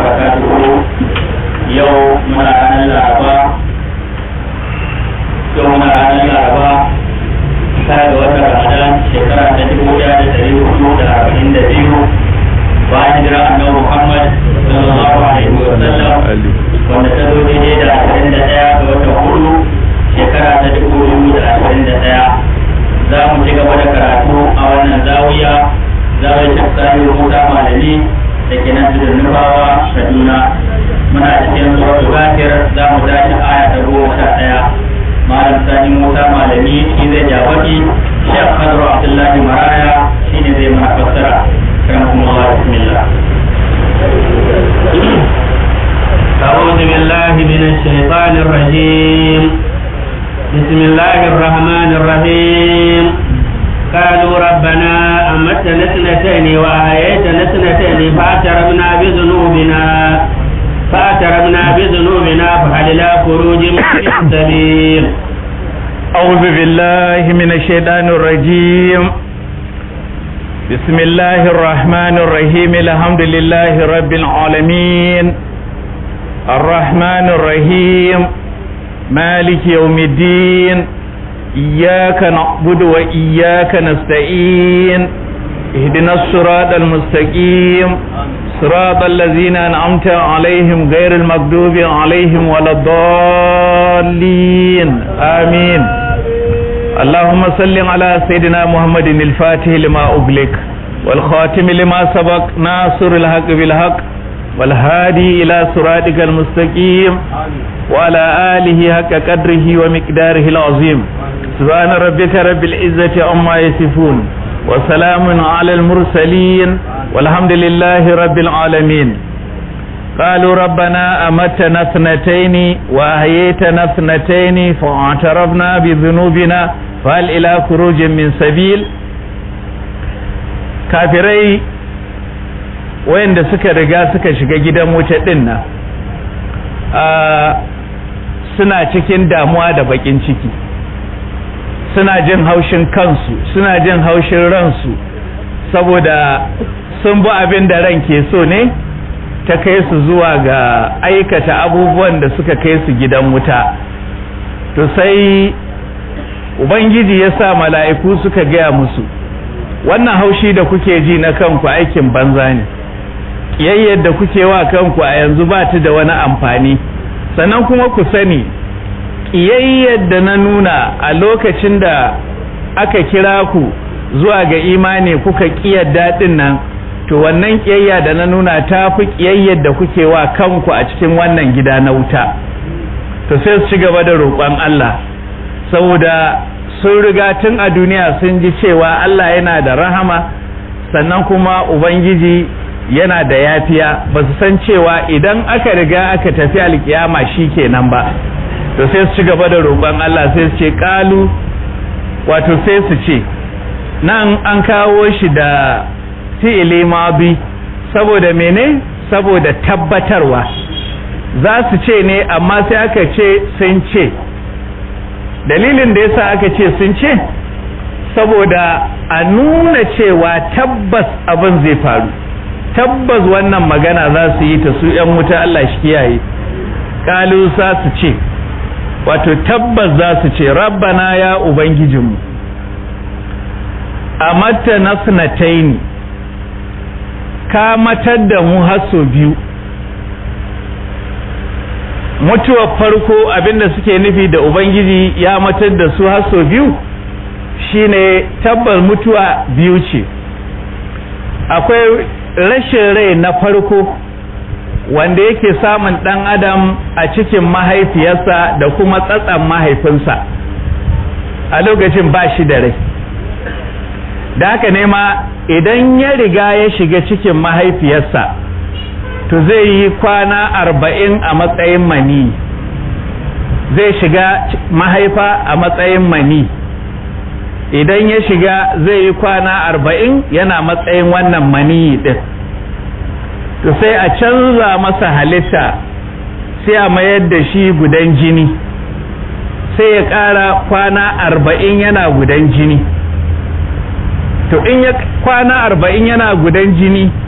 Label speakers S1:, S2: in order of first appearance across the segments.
S1: barakatuhu yau muna ranar laraba yau muna ranar laraba tare da watan ramadan shekara ta dubu ɗaya da ɗari hudu da arba'in da biyu bayan jira annabi muhammad sallallahu alaihi wa sallam wanda ta zo daidai da ashirin da ɗaya ga watan hudu shekara ta dubu biyu da ashirin da ɗaya za mu ci gaba da karatu a wannan zawiya zawiyar shafsani musa malami da ke nan tudun nufawa kaduna muna cikin suratul ghafir za mu tashi aya ta goma sha ɗaya malam sani musa malami shi zai jawaki shek kadru abdullahi maraya shi ne zai mana fassara kan kuma Allah bismillah
S2: أعوذ بالله من الشيطان الرجيم بسم الله الرحمن الرحيم قالوا ربنا أمتنا اثنتين وأحييتنا اثنتين فاعترفنا بذنوبنا فاعترفنا بذنوبنا فهل إلى خروج من سبيل
S3: أعوذ بالله من الشيطان الرجيم بسم الله الرحمن الرحيم الحمد لله رب العالمين الرحمن الرحيم مالك يوم الدين إياك نعبد وإياك نستعين اهدنا الصراط المستقيم صراط الذين أنعمت عليهم غير المغضوب عليهم ولا الضالين آمين اللهم صل على سيدنا محمد الفاتح لما أغلق والخاتم لما سبق ناصر الحق بالحق والهادي إلى صراطك المستقيم وعلى آله حق قدره ومقداره العظيم سبحان ربك رب العزة عما يصفون وسلام على المرسلين والحمد لله رب العالمين قالوا ربنا أمتنا اثنتين وأحييتنا اثنتين فاعترفنا بذنوبنا فهل إلى خروج من سبيل كافري wayanda suka riga suka shiga gidan wuta din nan suna cikin damuwa da bakin ciki suna jin haushin kansu suna jin haushin ransu saboda sun bi abin da ran ke so ne ta kai su zuwa ga aikata abubuwan da suka kai su gidan wuta to sai ubangiji ya sa mala'iku suka gaya musu wannan haushi da kuke ji na kanku aikin banza ne ƙiyayyar da kuke wa kanku a yanzu ba ta da wani amfani sannan kuma ku sani ƙiyayyar da na nuna a lokacin da aka kira ku zuwa ga imani kuka ƙiyar daɗin nan to wannan ƙiyayya da na nuna ta fi ƙiyayyar da kuke wa kanku a cikin wannan gida na wuta to sai su ci gaba da roƙon Allah saboda sun riga tun a duniya sun ji cewa Allah yana da rahama sannan kuma Ubangiji yana da yafiya ba su san cewa idan aka riga aka tafi alkiyama shi kenan ba to sai su ci gaba da roƙon Allah sai su ce ƙalu wato sai su ce nan an kawo shi da fi'ili mabi saboda mene saboda tabbatarwa za su ce ne amma sai aka ce sun ce dalilin da yasa aka ce sun ce saboda a nuna cewa tabbas abin zai faru tabbas wannan magana za su yi ta su ‘yan wuta Allah shi kiyaye ƙalu za su ce wato tabbas za su ce rabbana ya ubangijinmu a mata nasnataini ka matar da mu haso biyu mutuwar farko abinda suke nufi da ubangiji ya matar da su haso biyu shine tabbas mutuwa biyu ce akwai rashin rai na farko wanda yake samun ɗan adam a cikin mahaifiyarsa da kuma tsatsan mahaifinsa a lokacin ba shi da rai da haka ne ma idan ya riga ya shiga cikin mahaifiyarsa to zai yi kwana arba'in a matsayin mani zai shiga mahaifa a matsayin mani idan ya shiga zai yi kwana arba'in yana matsayin wannan mani din to sai a canza masa halitta sai a mayar da shi gudan jini sai ya ƙara kwana arba'in yana gudan jini to in ya kwana arba'in yana gudan jini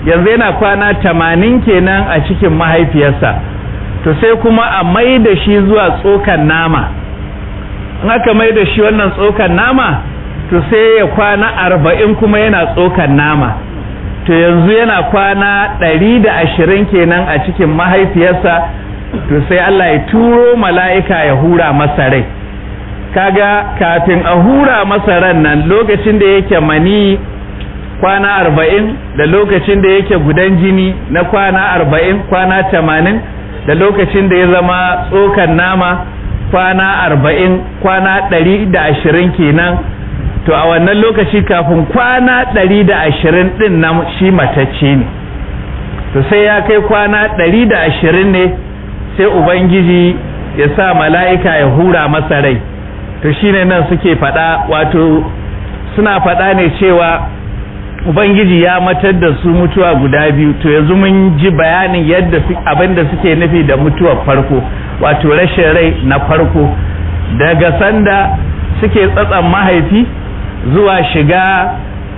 S3: yanzu yana kwana tamanin kenan a cikin mahaifiyarsa to sai kuma a mai da shi zuwa tsokan nama in aka mai da shi wannan tsokan nama to sai ya kwana arba'in kuma yana tsokan nama to yanzu yana kwana ɗari da ashirin kenan a cikin mahaifiyarsa to sai Allah ya turo mala'ika ya hura masa rai kaga kafin a hura masa ran nan lokacin da yake mani kwana arba'in da lokacin da yake gudan jini na kwana arba'in kwana tamanin da lokacin da ya zama tsokan nama kwana arba'in kwana ɗari da ashirin kenan to a wannan lokaci kafin kwana ɗari da ashirin ɗin nan shi matacce ne to sai ya kai kwana ɗari da ashirin ne sai ubangiji ya sa mala'ika ya hura masa rai to shine nan suke faɗa wato suna faɗa ne cewa ubangiji ya matar da su mutuwa guda biyu to yanzu mun ji bayanin yadda abin da suke nufi da mutuwar farko wato rashin rai na farko daga sanda suke tsatsan mahaifi zuwa shiga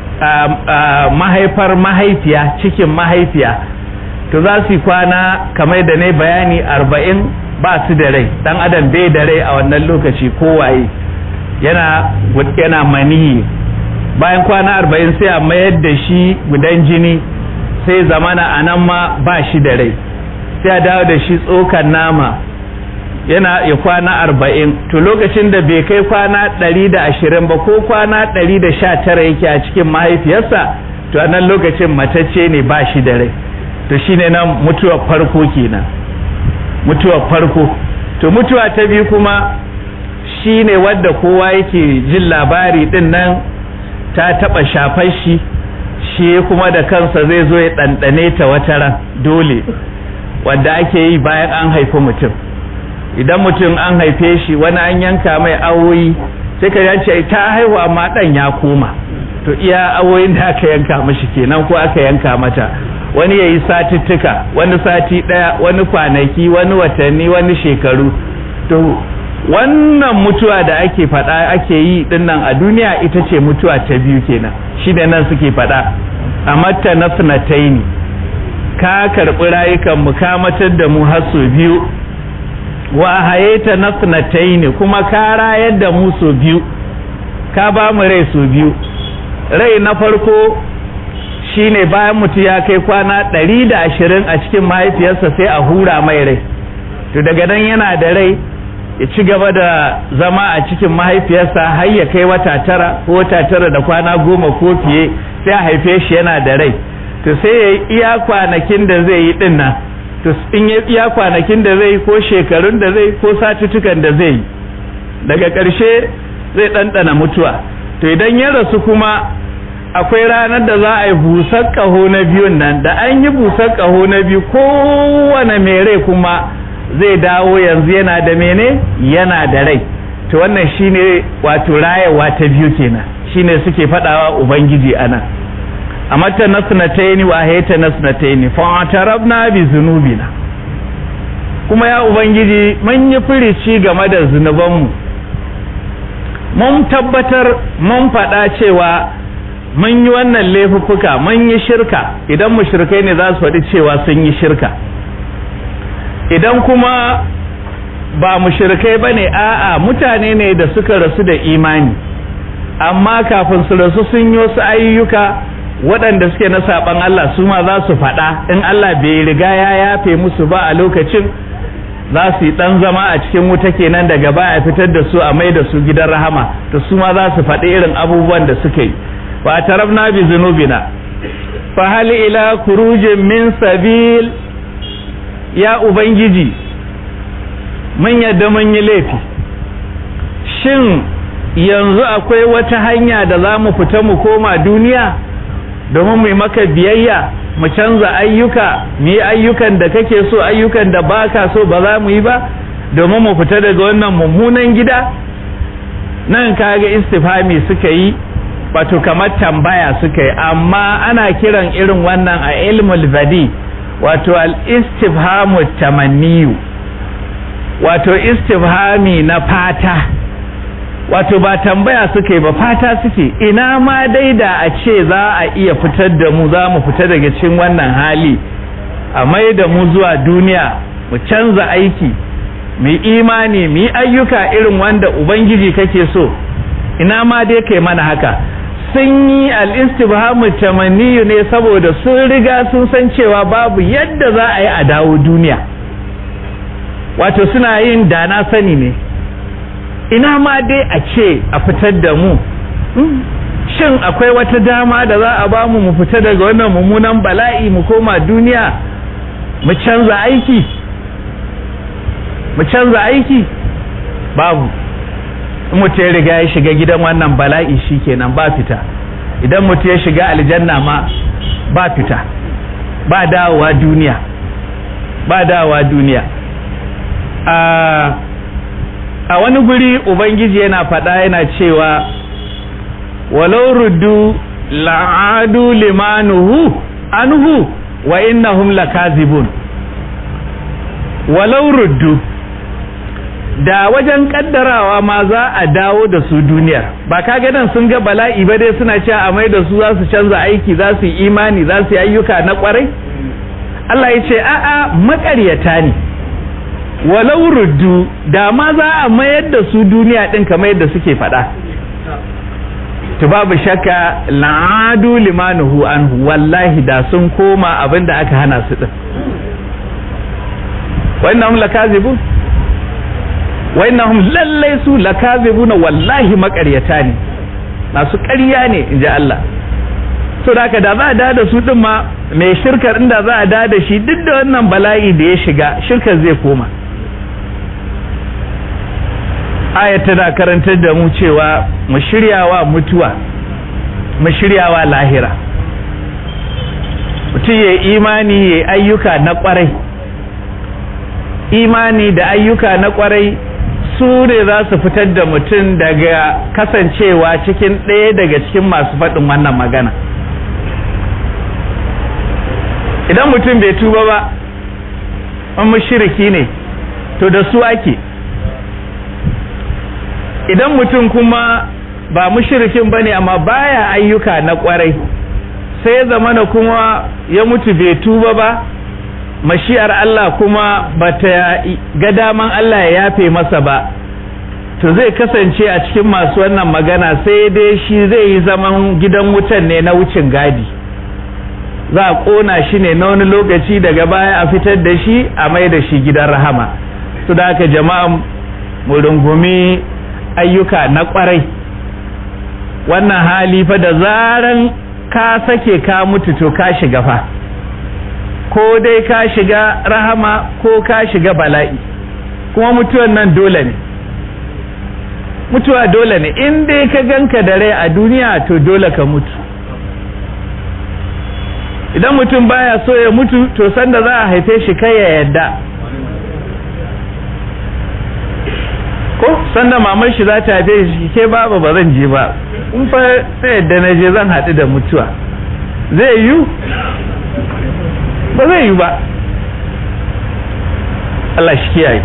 S3: mahaifar mahaifiya cikin mahaifiya to za su yi kwana kamar da ne bayani arba'in ba su da rai dan adam bai da rai a wannan lokaci kowaye yana yana maniyi bayan kwana arba'in sai a mayar da shi gudan jini sai zamana a nan ma ba shi da rai sai a dawo da shi tsokan nama yana ya kwana arba'in to lokacin da bai kai kwana ɗari da ashirin ba ko kwana ɗari da sha tara yake a cikin mahaifiyarsa to a nan lokacin matacce ne ba shi da rai to shine nan mutuwar farko kenan mutuwar farko to mutuwa ta biyu kuma shine wadda kowa yake jin labari din nan ta taba shafar shi shi kuma da kansa zai zo ya ɗanɗane ta wata ran dole wadda ake yi bayan an haifi mutum idan mutum an haife shi wani an yanka mai awoyi sai ka yace ta haihu amma ɗan ya koma to iya awoyin da aka yanka mashi kenan ko aka yanka mata wani ya yi satuttuka wani sati ɗaya wani kwanaki wani watanni wani shekaru to wannan mutuwa da ake faɗa ake yi dinnan a duniya ita ce mutuwa ta biyu kenan shi da nan suke faɗa a matta na sunataini ka karɓi rayukan mu ka matar da mu har sau biyu wa hayeta na sunataini kuma ka rayar da mu sau biyu ka ba mu rai sau biyu rai na farko shine bayan mutum ya kai kwana ɗari da ashirin a cikin mahaifiyarsa sai a hura mai rai to daga nan yana da rai ya ci gaba da zama a cikin mahaifiyarsa har ya kai wata tara ko wata tara da kwana goma ko fiye sai a haife shi yana da rai to sai ya yi iya kwanakin da zai yi din nan to in ya iya kwanakin da zai yi ko shekarun da zai ko satutukan da zai yi daga ƙarshe zai ɗanɗana mutuwa to idan ya rasu kuma akwai ranar da za a yi busar ƙaho na biyun nan da an yi busar ƙaho na biyu kowane mai rai kuma zai dawo yanzu yana da mene yana da rai to wannan shine wato rayawa ta biyu kenan shine suke faɗawa ubangiji ana a mata nasnataini wa hayta nasnataini fa atarabna bi zunubina kuma ya ubangiji mun yi firici game da zunubanmu mun tabbatar mun faɗa cewa mun yi wannan laifuffuka mun yi shirka idan mushrikai ne za su faɗi cewa sun yi shirka idan kuma ba mushrikai ba ne a'a mutane ne da suka rasu da imani amma kafin su rasu sun yi wasu ayyuka waɗanda suke na saɓan Allah su ma za su faɗa in Allah bai riga ya yafe musu ba a lokacin za su yi ɗan zama a cikin wuta kenan daga baya fitar da su a mai da su gidan rahama to su ma za su faɗi irin abubuwan da suka yi fa tarabna bi zunubina fa hal ila kurujin min sabil ya ubangiji mun yadda mun yi laifi shin yanzu akwai wata hanya da za mu fita mu koma duniya domin mu yi maka biyayya mu canza ayyuka mu yi ayyukan da kake so ayyukan da baka so ba za mu yi ba domin mu fita daga wannan mummunan gida nan kaga istifhami suka yi wato kamar tambaya suka yi amma ana kiran irin wannan a ilmul badi wato al-istifhamu tamanniyu wato istifhami na fata wato ba tambaya suka yi ba fata suke ina ma dai da a ce za a iya fitar da mu za mu fita daga cikin wannan hali a mai da mu zuwa duniya mu canza aiki mu yi imani mu yi ayyuka irin wanda ubangiji kake so ina ma dai kai mana haka sun yi al'istibhamu tamanniyu ne saboda sun riga sun san cewa babu yadda za a yi a dawo duniya wato suna yin dana sani ne ina ma dai a ce a fitar da mu shin akwai wata dama da za a bamu mu fita daga wannan mummunan bala'i mu koma duniya mu canza aiki mu canza aiki babu in mutum ya riga ya shiga gidan wannan bala'i shikenan ba fita idan mutum ya shiga aljanna ma ba fita ba dawowa duniya ba dawowa duniya a wani guri ubangiji yana faɗa yana cewa walau ruddu la'adu limanuhu anhu wa innahum lakazibun walau ruddu da wajen kaddarawa ma za a dawo da su duniyar ba kaga nan sun ga bala'i ba dai suna cewa a mai da su za su canza aiki za su yi imani za su yi ayyuka na kwarai Allah ya ce a'a makaryata ne walau ruddu da ma za a mayar da su duniya din kamar yadda suke faɗa to babu shakka la'adu limanuhu anhu wallahi da sun koma abin da aka hana su din wannan lakazibun wa'innahum lallai su lakazibuna wallahi makaryata ne masu ƙarya ne inji Allah so da haka da za a da da su din ma mai shirkar inda za a da da shi duk da wannan bala'i da ya shiga shirkar zai koma ayat tana karantar da mu cewa mu shiryawa mutuwa mu shiryawa lahira mutum ya imani ya ayyuka na kwarai imani da ayyuka na kwarai su ne za su fitar da mutum daga kasancewa cikin ɗaya daga cikin masu faɗin wannan magana idan mutum bai tuba ba an mashiriki ne to da su ake idan mutum kuma ba mushirikin ba ne amma baya ayyuka na kwarai sai ya zamana kuma ya mutu bai tuba ba mashi'ar Allah kuma bata ga daman Allah ya yafe masa ba to zai kasance a cikin masu wannan magana sai dai shi zai yi zaman gidan wutan ne na wucin gadi za a ƙona shi ne na wani lokaci daga baya a fitar da shi a mai da shi gidan rahama su da haka jama'a mu rungumi ayyuka na ƙwarai wannan hali fa da zaran ka sake ka mutu to ka shiga fa ko dai ka shiga rahama ko ka shiga bala'i kuma mutuwan nan dole ne mutuwa dole ne in dai ka ganka da rai a duniya to dole ka mutu idan mutum baya so ya mutu to sanda za a haife shi kai ya yadda ko sanda mamar shi za ta haife shi ke baba ba zan je ba in fa sai yadda na je zan haɗu da mutuwa zai yiwu ba zai yi ba Allah shi kiyaye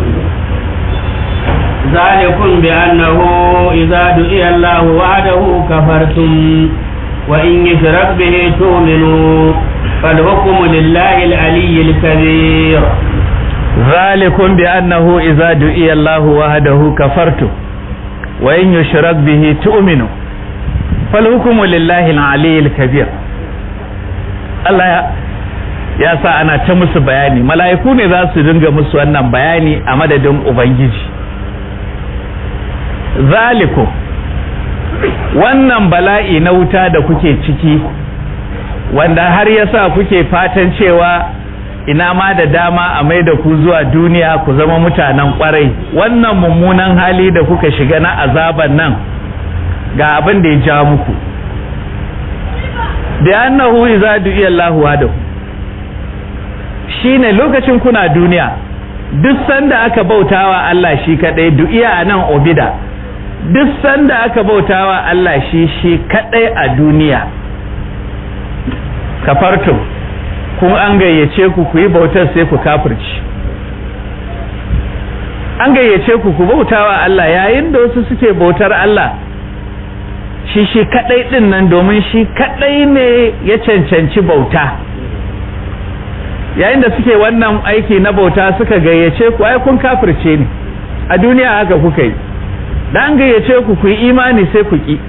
S2: ذلكم بأنه إذا دعي الله وعده كفرتم وإن يشرك به تؤمنوا فالحكم لله العلي الكبير
S3: ذلكم بأنه إذا دعي الله وحده كفرتم وإن يشرك به تؤمنوا فالحكم لله العلي الكبير Allah ya sa ana ta musu bayani mala'iku ne za su dinga musu wannan bayani a madadin ubangiji zaliku wannan bala'i na wuta da kuke ciki wanda har ya sa kuke fatan cewa ina ma da dama a mai da ku zuwa duniya ku zama mutanen kwarai wannan mummunan hali da kuka shiga na azaban nan ga abin da ya ja muku da annahu iza du'iya Allahu wahdahu shine lokacin kuna duniya duk sanda aka bautawa Allah shi kadai du'iya anan obida duk sanda aka bautawa Allah shi shi kadai a duniya kafartum kun an gayyace ku ku yi bautar sai ku kafirci an gayyace ku ku bautawa Allah yayin da wasu suke bautar Allah shi shi kadai din nan domin shi kadai ne ya cancanci bauta yayin da suke wannan aiki na bauta suka gayyace ku ai kun kafirce ne a duniya haka kuka yi da an gayyace ku ku yi imani sai ku ki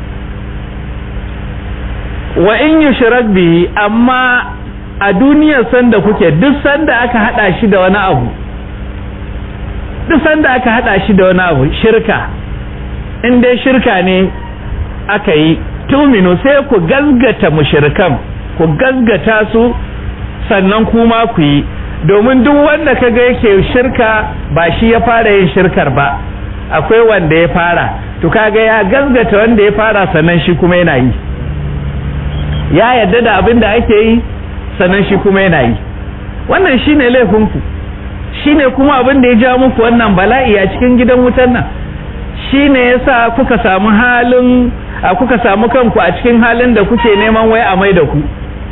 S3: wa in yushrak bihi amma a duniyar sanda kuke duk sanda aka hada shi da wani abu duk sanda aka hada shi da wani abu shirka in dai shirka ne aka yi tuminu sai ku gazgata mushrikan ku gazgata su sannan kuma ku yi domin duk wanda kaga yake shirka ba shi ya fara yin shirkar ba akwai wanda ya fara to kaga ya gazgata wanda ya fara sannan shi kuma yana yi ya yarda da abin da ake yi sannan shi kuma yana yi wannan shine laifinku shine kuma abin da ya ja muku wannan bala'i a cikin gidan wutan nan shine yasa kuka samu halin a kuka samu kanku a cikin halin da kuke neman wai a mai da ku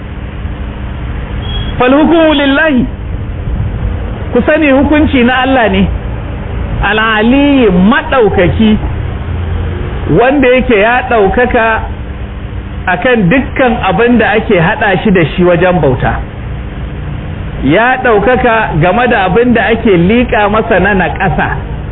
S3: fal hukumu lillahi ku sani hukunci na Allah ne al'aliyi maɗaukaki wanda yake ya ɗaukaka akan dukkan abin da ake haɗa shi da shi wajen bauta ya ɗaukaka game da abin da ake liƙa masa na naƙasa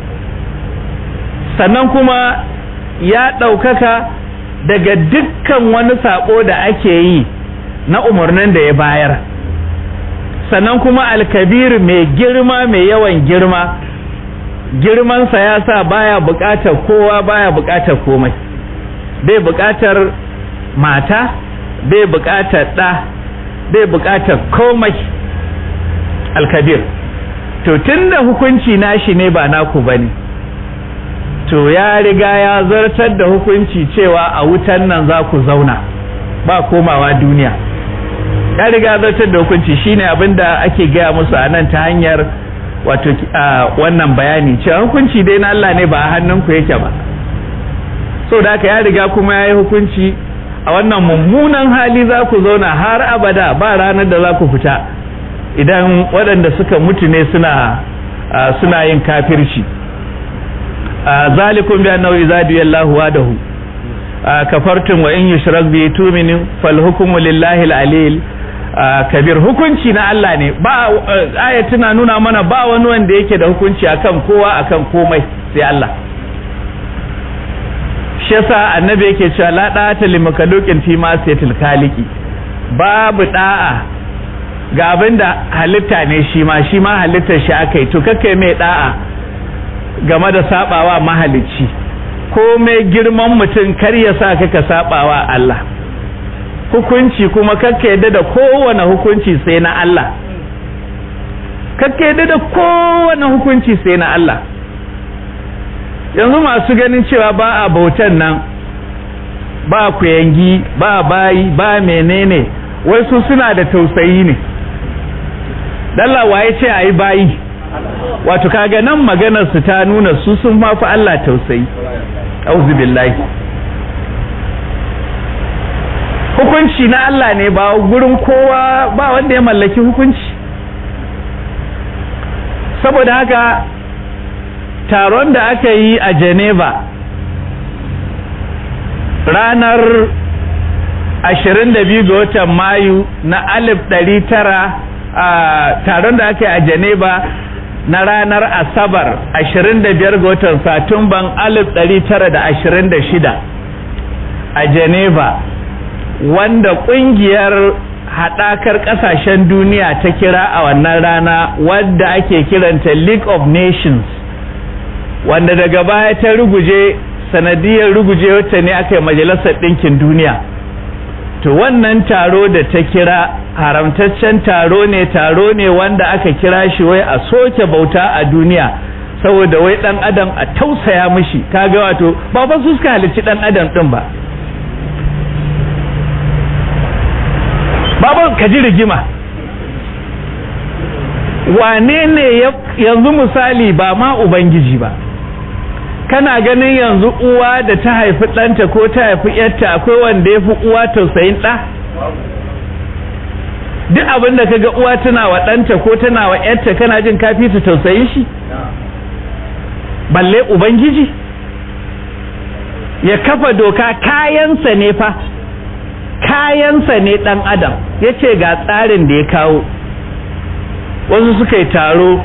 S3: sannan kuma ya ɗaukaka daga dukkan wani saƙo da ake yi na umarnin da ya bayar sannan kuma alkabir mai girma mai yawan girma girmansa ya sa baya buƙatar kowa baya buƙatar komai bai buƙatar mata bai buƙatar ɗa bai buƙatar komai alkabir to tunda hukunci nashi ne ba naku bane to ya riga ya zartar da hukunci cewa a wutan nan za ku zauna ba komawa duniya ya riga zartar da hukunci shine abinda ake gaya musu a nan ta hanyar wato wannan bayani cewa hukunci dai na Allah ne ba a hannunku yake ba so da haka ya riga kuma ya yi hukunci a wannan mummunan hali za ku zauna har abada ba ranar da za ku fita idan waɗanda suka mutu ne suna suna yin kafirci zalikum bi annahu idza diyallahu wadahu kafartum wa in yushrak bi tu'minu fal hukmu lillahi al-alil kabir hukunci na Allah ne ba aya tana nuna mana ba wani wanda yake da hukunci akan kowa akan komai sai Allah shi yasa annabi yake cewa la da'ata li makhluqin fi ma sayatil khaliqi babu da'a ga abinda halitta ne shi ma shi ma halittar shi akai to kake mai da'a game da sabawa mahalicci ko mai girman mutum kar ya sa ka sabawa Allah hukunci kuma kakka yadda da kowane hukunci sai na Allah kakka yadda da kowane hukunci sai na Allah yanzu masu ganin cewa ba a bautan nan ba kuyangi ba bayi ba menene wai su suna da tausayi ne dalla waye ce a yi bayi wato kaga nan maganar su ta nuna su sun mafi Allah tausayi auzu billahi hukunci na Allah ne ba gurin kowa ba wanda ya mallaki hukunci saboda haka taron da aka yi a Geneva ranar 22 ga watan Mayu na 1900 a taron da aka yi a Geneva na ranar Asabar 25 ga watan Satumban 1926 a Geneva wanda kungiyar haɗakar ƙasashen duniya ta kira a wannan rana wadda ake kiranta League of Nations wanda daga baya ta ruguje sanadiyar ruguje wata ne aka yi majalisar ɗinkin duniya to wannan taro da ta kira haramtaccen taro ne taro ne wanda aka kira shi wai a soke bauta a duniya saboda wai ɗan adam a tausaya mishi kaga wato ba fa su suka halicci ɗan adam ɗin ba baban ka ji rigima wane ne yanzu misali ba ma ubangiji ba kana ganin yanzu uwa da ta haifi ɗanta ko ta haifi yarta akwai wanda ya fi uwa tausayin ɗa duk abin da kaga uwa tana wa ɗanta ko tana wa yarta kana jin kafi ta tausayin shi balle ubangiji ya kafa doka kayansa ne fa kayansa ne dan adam ya ce ga tsarin da ya kawo wasu suka yi taro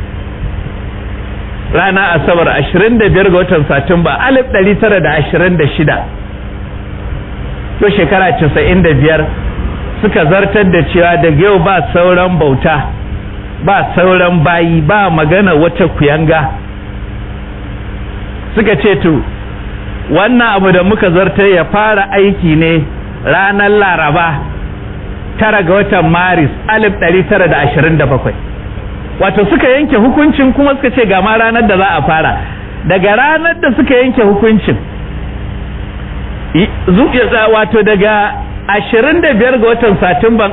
S3: rana asabar 25 ga watan satumba 1926 to shekara 95 suka zartar da cewa daga yau ba sauran bauta ba sauran bayi ba magana wata kuyanga suka ce to wannan abu da muka zartar ya fara aiki ne ranar laraba tara ga watan maris 1927 wato suka yanke hukuncin kuma suka ce ga ma ranar da za a fara daga ranar da suka yanke hukuncin wato daga 25 ga watan satumban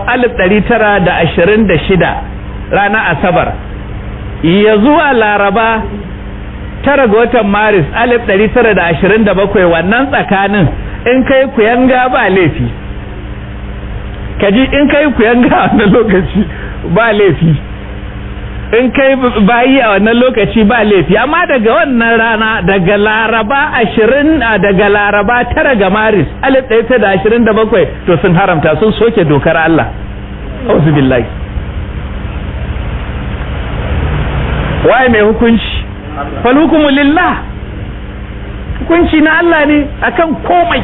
S3: 1926 ranar asabar ya zuwa laraba tara ga watan maris 1927 wannan tsakanin in kai kuyanga ba laifi kaji in kai kuyanga a wannan lokaci ba laifi in kai bayi a wannan lokaci ba laifi amma daga wannan rana daga laraba ashirin daga laraba tara ga maris alif ɗaya da ashirin da bakwai to sun haramta sun soke dokar Allah auzu billahi waye mai hukunci fal hukumu lillah hukunci na Allah ne akan komai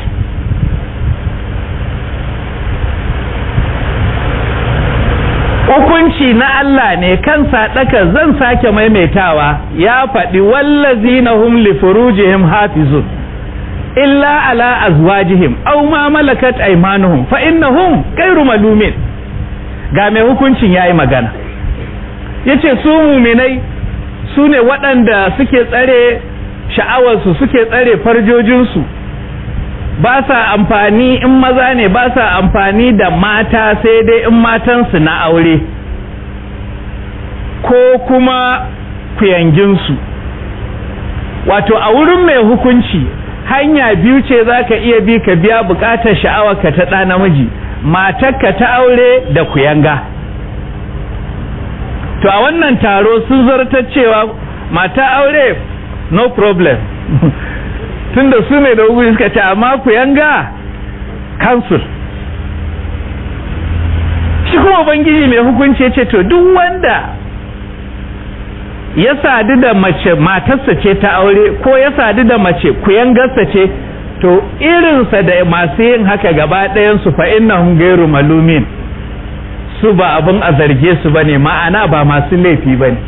S3: hukunci na Allah ne kan sadaka zan sake maimaitawa ya faɗi wallazina hum li furujihim hafizun illa ala azwajihim aw ma malakat aymanuhum fa innahum ghayru malumin ga mai hukuncin yayi magana yace su muminai su ne waɗanda suke tsare sha'awarsu suke tsare farjojinsu ba sa amfani in maza ne ba sa amfani da mata sai dai in matansu na aure ko kuma kuyanginsu wato a wurin mai hukunci hanya biyu ce za ka iya bi ka biya bukatar sha'awarka ta ɗa namiji matarka ta aure da kuyanga to a wannan taro sun zartar cewa mata aure no problem tunda su ne da hukumi suka ce amma ku yanga kansul shi kuma ubangiji mai hukunci ya ce to duk wanda ya sadu da mace matarsa ce ta aure ko ya sadu da mace kuyangarsa ce to irinsa da masu yin haka gaba ɗayansu fa innahum gairu malumin su ba abin a zarge su bane ma'ana ba masu laifi bane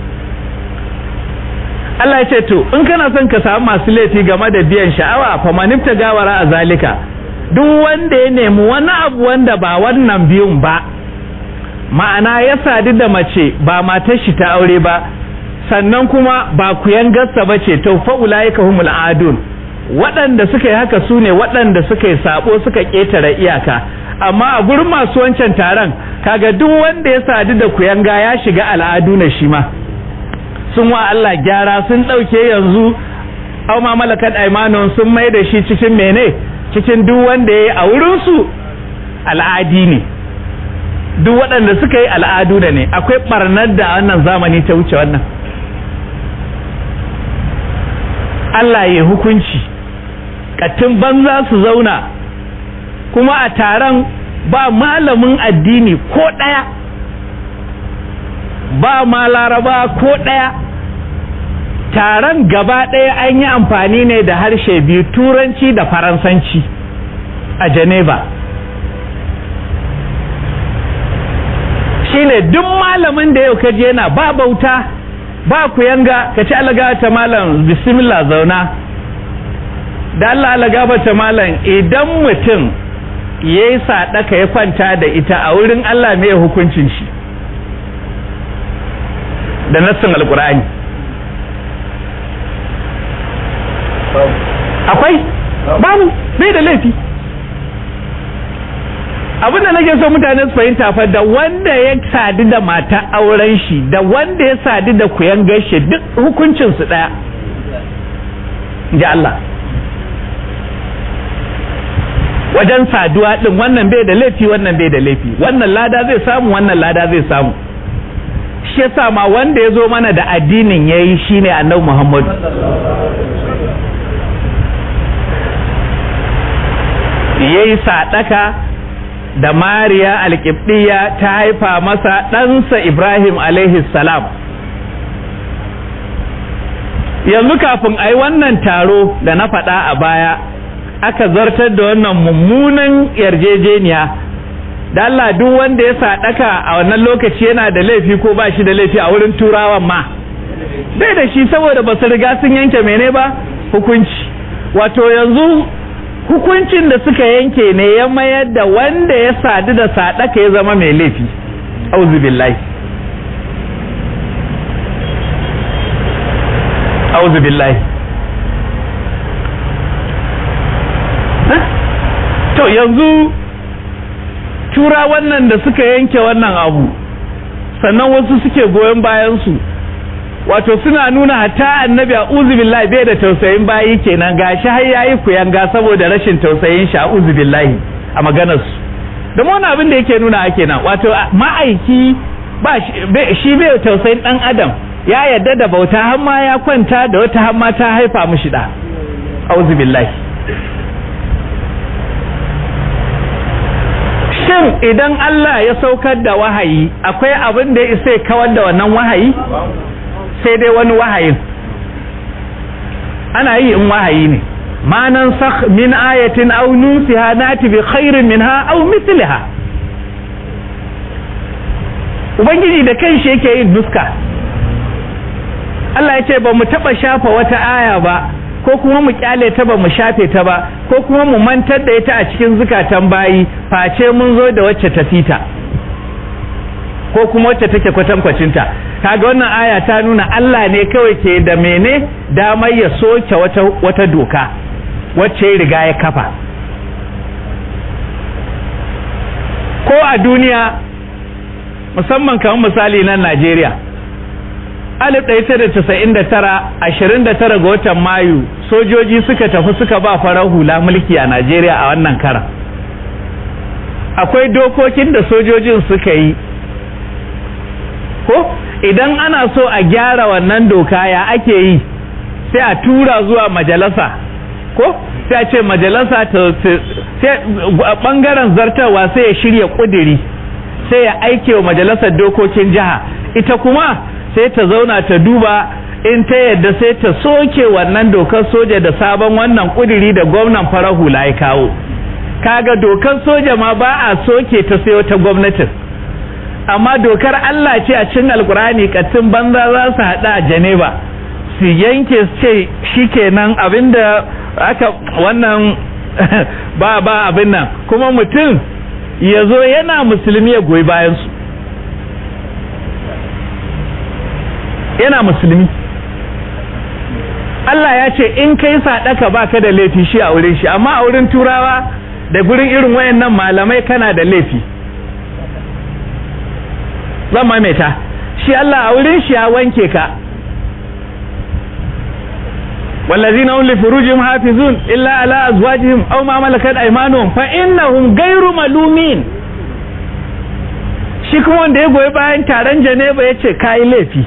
S3: Allah ya ce to in kana son ka samu masu laifi game da biyan sha'awa fa manifta gawara a zalika duk wanda ya nemi wani abu wanda ba wannan biyun ba ma'ana ya sadu da mace ba matar shi ta aure ba sannan kuma ba kuyan gassa ba ce to fa ulaika humul adun waɗanda suka yi haka su ne waɗanda suka yi sabo suka ƙetare iyaka amma a gurin masu wancan taron kaga duk wanda ya sadu da kuyanga ya shiga al'adu na shi ma sun wa Allah gyara sun ɗauke yanzu au ma malakat aimanon sun mai da shi cikin mene cikin duk wanda ya yi a wurinsu al'adi ne duk waɗanda suka yi al'adu da ne akwai ɓarnar da wannan zamani ta wuce wannan Allah ya hukunci katin banza su zauna kuma a taron ba malamin addini ko ɗaya ba ma laraba ko ɗaya taron gaba ɗaya an yi amfani ne da harshe biyu turanci da faransanci a geneva shine duk malamin da yau kaje yana ba bauta ba ku yanga ka ci alaga ta malam bismillah zauna da Allah alaga ta malam idan mutum ya yi sadaka ya kwanta da ita a wurin Allah mai hukuncin shi da nassin alkur'ani akwai babu bai da laifi abinda nake so mutane su fahimta fa da wanda ya sadu da mata auren shi da wanda ya sadu da kuyan gaishe duk hukuncin su daya ji Allah wajen saduwa din wannan bai da laifi wannan bai da laifi wannan lada zai samu wannan lada zai samu shi yasa ma wanda ya zo mana da addinin ya yi shi ne annabi muhammadu ya yi saɗaka da mariya alƙibɗiya ta haifa masa ɗansa ibrahim alaihi salam yanzu kafin a yi wannan taro da na faɗa a baya aka zartar da wannan mummunan yarjejeniya da Allah duk wanda ya saɗaka a wannan lokaci yana da laifi ko ba shi da laifi a wurin turawan ma bai da shi saboda ba su riga sun yanke mene ba hukunci wato yanzu hukuncin da suka yanke ne ya mayar da wanda ya sadu da saɗaka ya zama mai laifi auzu billahi auzu billahi to yanzu tura wannan da suka yanke wannan abu sannan wasu suke goyon bayansu wato suna nuna hatta annabi a billahi bai da tausayin bayi kenan gashi har yayi kuyanga saboda rashin tausayin shi a billahi a maganarsu da wani abin da yake nuna ake nan wato ma'aiki ba shi bai tausayin dan adam ya yadda da bauta har ma ya kwanta da wata har ma ta haifa mishi da auzu billahi shin idan Allah ya saukar da wahayi akwai abin da ya isa kawar da wannan wahayi sai dai wani wahayin ana yi in wahayi ne ma nan sakh min ayatin aw nusiha nati bi khairin minha aw mithliha ubangiji da kanshi yake yin nuska Allah ya ce ba mu taba shafa wata aya ba ko kuma mu kyale ta ba mu shafe ta ba ko kuma mu mantar da ita a cikin zukatan bayi face mun zo da wacce ta fita ko kuma wacce take kwatankwacinta kaga wannan aya ta nuna Allah ne kawai ke da mene damar ya soke wata, wata doka wacce ya riga ya kafa ko a duniya musamman kamar misali nan Najeriya 1999 29 ga watan mayu sojoji suka tafi suka ba farar hula mulki a Najeriya a wannan karan akwai dokokin da sojojin suka yi ko idan ana so a gyara wannan doka ya ake yi sai a tura zuwa majalasa ko sai a ce majalasa ta sai bangaren zartarwa sai ya shirya kudiri sai ya aike wa majalisar dokokin jiha ita kuma sai ta zauna ta duba in ta yadda sai ta soke wannan dokar soja da sabon wannan kudiri da gwamnan farar hula ya kawo kaga dokar soja ma ba a soke ta sai wata gwamnatin amma dokar Allah ce a cikin alkurani katin banza za su haɗa a Geneva su yanke su ce shikenan abinda aka wannan ba ba abin nan kuma mutum ya zo yana musulmi ya goyi bayansu yana musulmi Allah ya ce in kai sadaka baka da laifi shi a wurin shi amma a wurin turawa da gurin irin wayannan malamai kana da laifi zan maimaita shi Allah a wurin shi ya wanke ka والذين هم لفروجهم حافظون إلا على أزواجهم أو ما ملكت أيمانهم فإنهم غير ملومين shi kuma wanda ya goyi bayan taron Janeba ya ce kayi laifi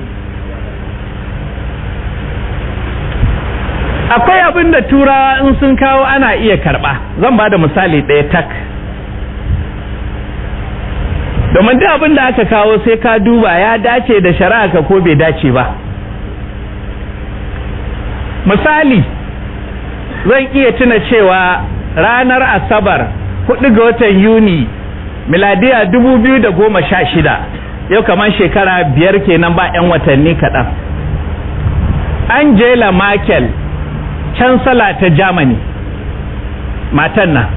S3: akwai abin da turawa in sun kawo ana iya karba zan ba da misali ɗaya tak domin duk abin da aka kawo sai ka duba ya dace da shari'a ka ko bai dace ba misali zan iya tuna cewa ranar asabar 4 ga watan yuni miladiya 2016 yau kamar shekara biyar kenan ba 'yan watanni kaɗan angela merkel cansala ta germany matan nan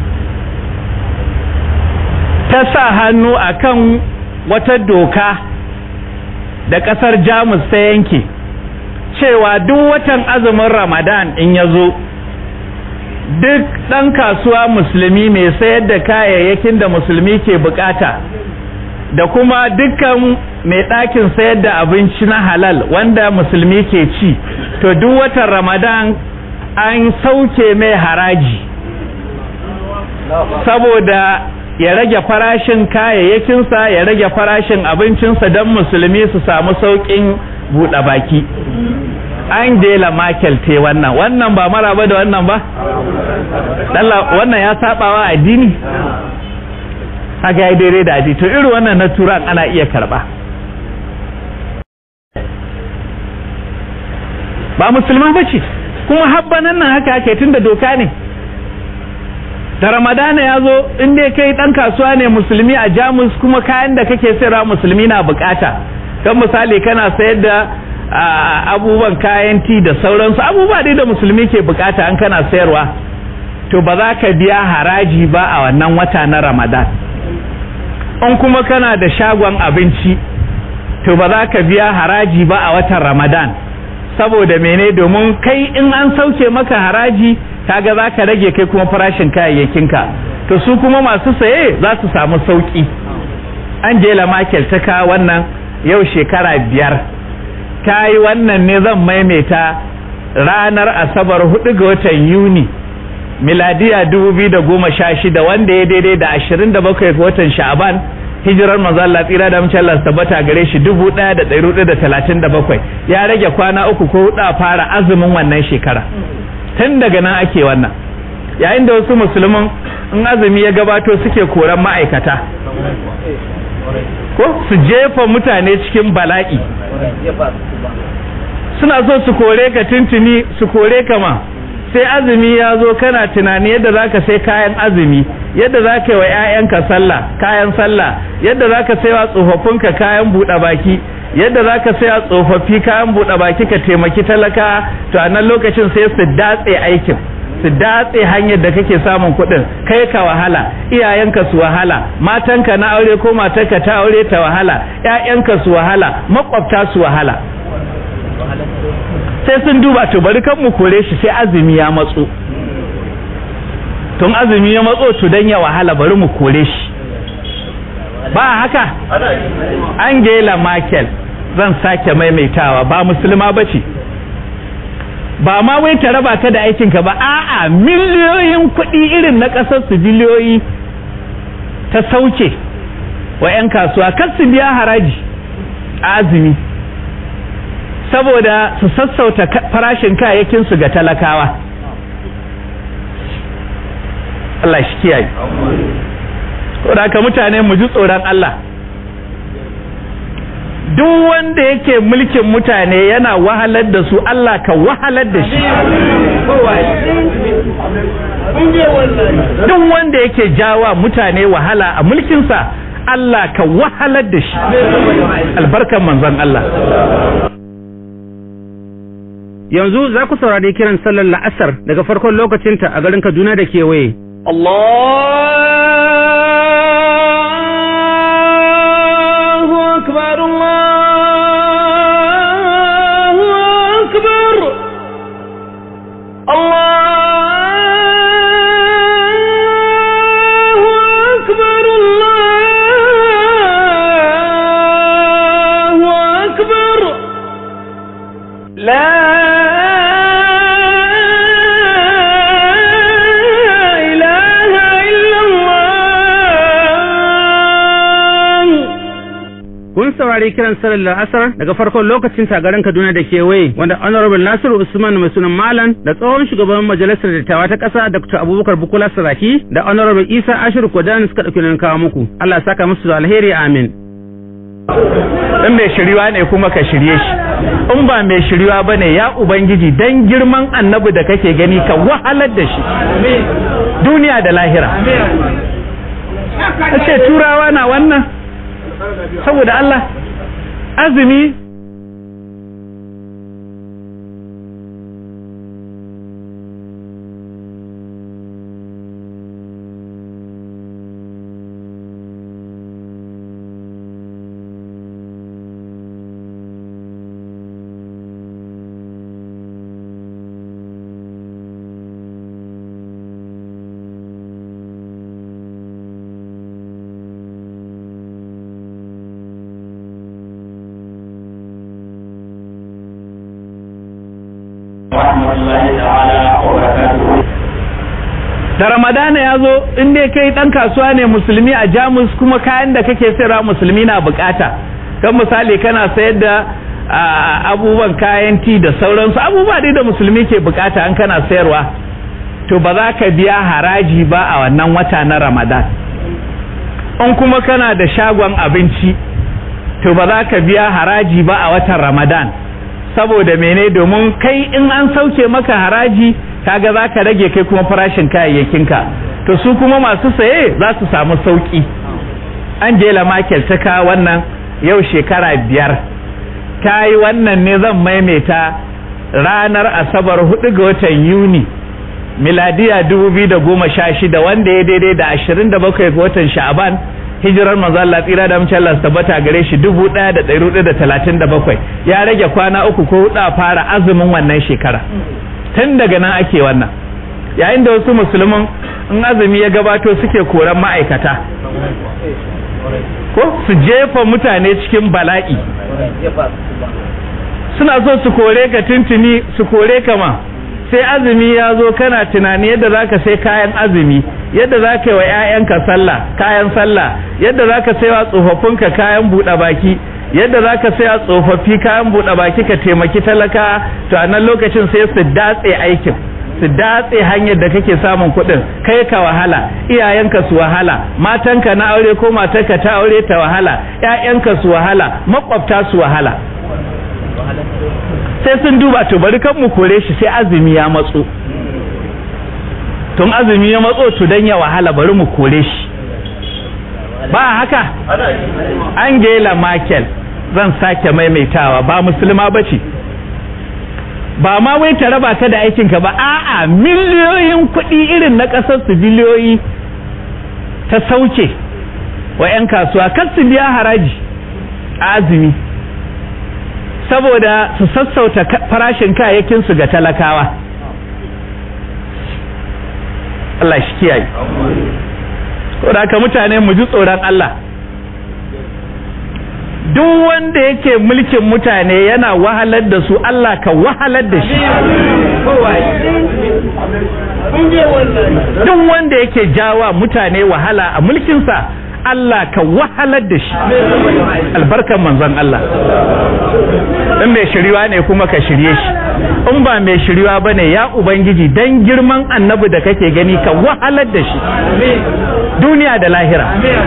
S3: ta sa hannu akan wata doka da ƙasar jamus ta yanke cewa duk watan azumin ramadan in ya zo duk ɗan kasuwa musulmi mai sayar da kayayyakin da musulmi ke bukata da kuma dukkan mai ɗakin sayar da abinci na halal wanda musulmi ke ci to duk watan ramadan an sauke mai haraji saboda ya rage farashin kayayyakinsa ya rage farashin abincinsa don musulmi su samu sauƙin buɗe baki angela merkel te wannan wannan ba maraba da wannan ba wannan ya sabawa addini haka ya daidai da addini to irin wannan na turan ana iya karba ba musulman ba ce kuma habbanan nan haka ake tun da doka ne da ramadana ya zo in dai kai dan kasuwa ne musulmi a jamus kuma kayan da kake sayarwa musulmi na bukata kan misali kana sayar da abubuwan kayan ti da sauransu abubuwa dai da musulmi ke bukata an kana sayarwa to ba za ka biya haraji ba a wannan wata na ramadan in kuma kana da shagon abinci to ba za ka biya haraji ba a watan ramadan saboda mene domin kai in an sauke maka haraji kaga za ka rage kai kuma farashin kayayyakinka to su kuma masu saye za su samu sauki angela merkel ta kawo wannan yau shekara biyar ta yi wannan ne zan maimaita ranar asabar hudu ga watan yuni miladiya shida wanda ya daidai da ashirin da bakwai ga watan sha'aban hijirar manzo Allah tsira da mace Allah tabbata gare shi dubu ɗaya da ɗari hudu da talatin da bakwai ya rage kwana uku ko hudu a fara azumin wannan shekara tun daga nan ake wannan yayin da wasu musulmin in azumi ya gabato suke koran ma'aikata ko su jefa mutane cikin bala'i suna so su kore ka tuntuni su kore ka ma sai azumi ya zo kana tunani yadda za ka sai kayan azumi yadda za ka yi wa 'ya'yanka sallah kayan sallah yadda za ka sai wa tsofaffinka kayan buɗe baki yadda za ka sai wa tsofaffi kayan buɗe baki ka taimaki talaka to a nan lokacin sai su datse aikin su datse hanyar da kake samun kuɗin kai ka wahala iyayenka su wahala matanka na aure ko matarka ta aure ta wahala 'ya'yanka su wahala makwabta su wahala sai sun duba to bari kan mu kore shi sai azumi ya matso tun azumi ya matso to dan ya wahala bari mu kore shi ba haka Angela Merkel zan sake maimaitawa ba musulma bace ba ma wai ta raba ka da aikinka ba a'a miliyoyin kuɗi irin na ƙasar su biliyoyi ta sauke wa 'yan kasuwa kar su biya haraji a azumi saboda su sassauta farashin kayayyakinsu ga talakawa Allah shi kiyaye da haka mutane mu ji tsoron Allah duk wanda yake mulkin mutane yana wahalar da su Allah ka wahalar da shi duk wanda yake jawa mutane wahala a mulkinsa Allah ka wahalar da shi albarkan manzon Allah
S2: yanzu za ku saurari kiran sallar la'asar daga farkon lokacinta a garin Kaduna da kewaye. Allahu akbar Allahu akbar Allahu akbar Allahu akbar La kun saurari kiran sallar la'asar daga farkon lokacin tagarin Kaduna da kewaye wanda Honorable Nasiru Usman mai sunan Malam da tsohon shugaban majalisar dattawa ta ƙasa Dr. Abubakar Bukola Saraki da Honorable Isa Ashir Kodan suka ɗauki nan kawo muku. Allah saka musu da alheri amin.
S3: in mai shiriwa ne kuma ka shirye shi in ba mai shiriwa ba ne ya ubangiji dan girman annabi da kake gani ka wahalar da shi duniya da lahira ce turawa na wannan saboda Allah azumi
S1: ورحمة الله تعالى وبركاته
S3: da ramadana ya zo in dai kai dan kasuwa ne musulmi a jamus kuma kayan da kake sayarwa musulmi na bukata kan misali kana sayar da abubuwan kayan ti da sauransu abubuwa dai da musulmi ke bukata an kana sayarwa to ba za ka biya haraji ba a wannan wata na ramadan in kuma kana da shagon abinci to ba za ka biya haraji ba a watan ramadan saboda mene domin kai in an sauke maka haraji kaga za ka rage kai kuma farashin kayayyakinka to su kuma masu saye za su samu sauki angela merkel ta kawo wannan yau shekara biyar ta yi wannan ne zan maimaita ranar asabar hudu ga watan yuni miladiya shida wanda ya daidai da ashirin da bakwai ga watan sha'aban hijirar manzo Allah tsira da mace Allah tabbata gare shi bakwai ya rage kwana uku ko hudu a fara azumin wannan shekara tun daga nan ake wannan yayin da wasu musulmin in azumi ya gabato suke koran ma'aikata ko su jefa mutane cikin bala'i suna so su kore ka tuntuni su kore ka ma sai azumi ya zo kana tunani yadda za ka sai kayan azumi yadda za ka yi wa 'ya'yanka sallah kayan sallah yadda za ka sai wa tsofaffinka kayan buɗe baki yadda za ka saya tsofaffi kayan buɗe baki ka taimaki talaka to a nan lokacin sai su datse aikin su datse hanyar da kake samun kuɗin kai ka wahala iyayenka su wahala matanka na aure ko matarka ta aure ta wahala ƴaƴanka su wahala makwabta su wahala sai sun duba to bari kan mu kore shi sai azumi ya matso tun azumi ya matso to dan ya wahala bari mu kore shi ba haka angela merkel zan sake maimaitawa ba musulma ba ce ba ma wai ta raba ka da aikinka ba a'a miliyoyin kuɗi irin na ƙasar su biliyoyi ta sauke wa 'yan kasuwa kar su biya haraji a azumi saboda su sassauta farashin kayayyakinsu ga talakawa Allah shi kiyaye saboda haka mutane mu ji tsoron Allah duk wanda yake mulkin mutane yana wahalar da su Allah ka wahalar da shi duk wanda yake jawa mutane wahala a mulkinsa Allah ka wahalar da shi albarkan manzon Allah in mai shiriwa ne kuma ka shirye shi in ba mai shiriwa ba ne ya ubangiji dan girman annabi da kake gani ka wahalar da shi duniya da lahira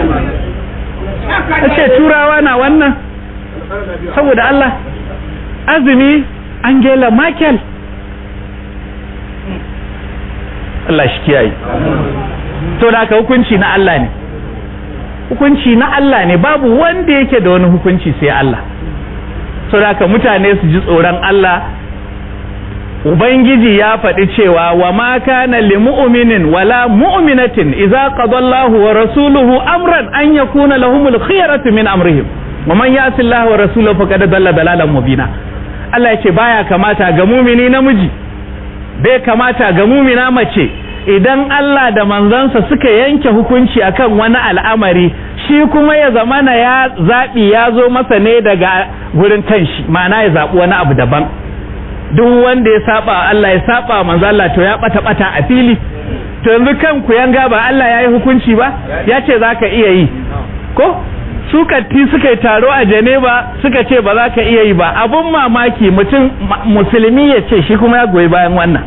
S3: ce turawa na wannan saboda Allah azumi Angela Merkel Allah shi kiyaye to da ka hukunci na Allah ne hukunci na Allah ne babu wanda yake da wani hukunci sai Allah so da ka mutane su ji tsoron Allah Ubangiji ya faɗi cewa wa ma kana li mu'minin wala mu'minatin idza qada Allahu wa rasuluhu amran an yakuna lahumul khiyaratu min amrihim wa man ya'si Allah wa rasulahu faqad dalla dalalan mubina Allah yace baya kamata ga mumini namiji bai kamata ga mumina mace idan Allah da manzansa suka yanke hukunci akan wani al'amari shi kuma ya zamana ya zaɓi ya zo masa ne daga gurin kanshi ma'ana ya zaɓi wani abu daban duk wanda ya saba Allah ya saba manzo Allah to ya bata bata a fili to yanzu kan ku yanga ba Allah ya yi hukunci ba ya ce za ka iya yi ko su katti suka yi taro a Geneva suka ce ba za ka iya yi ba abun mamaki mutum musulmi ya ce shi kuma ya goyi bayan wannan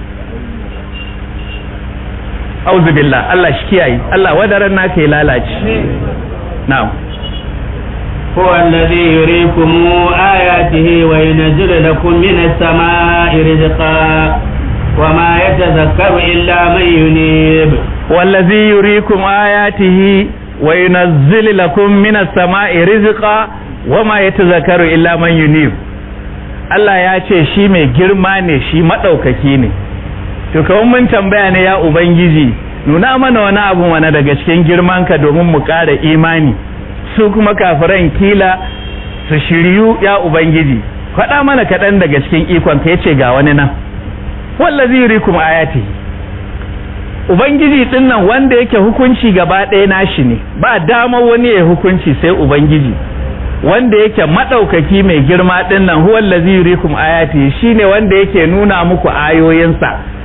S3: auzu billah Allah shi kiyaye Allah wadaran naka ya lalace na'am
S1: هو الذي يريكم آياته وينزل لكم من السماء رزقا وما يتذكر إلا من ينيب
S3: والذي يريكم آياته وينزل لكم من السماء رزقا وما يتذكر إلا من ينيب Allah ya ce shi mai girma ne shi maɗaukaki ne to kawai mun tambaya ne ya ubangiji nuna mana wani abu mana daga cikin girmanka domin mu ƙara imani su kuma kafiran kila su shiryu ya ubangiji faɗa mana kaɗan daga cikin ikon ka yace ga wani nan wallazi yurikum ayati ubangiji din nan wanda yake hukunci gaba ɗaya nashi ne ba dama wani ya hukunci sai ubangiji wanda yake madaukaki mai girma din nan huwa allazi yurikum ayati shine wanda yake nuna muku ayoyinsa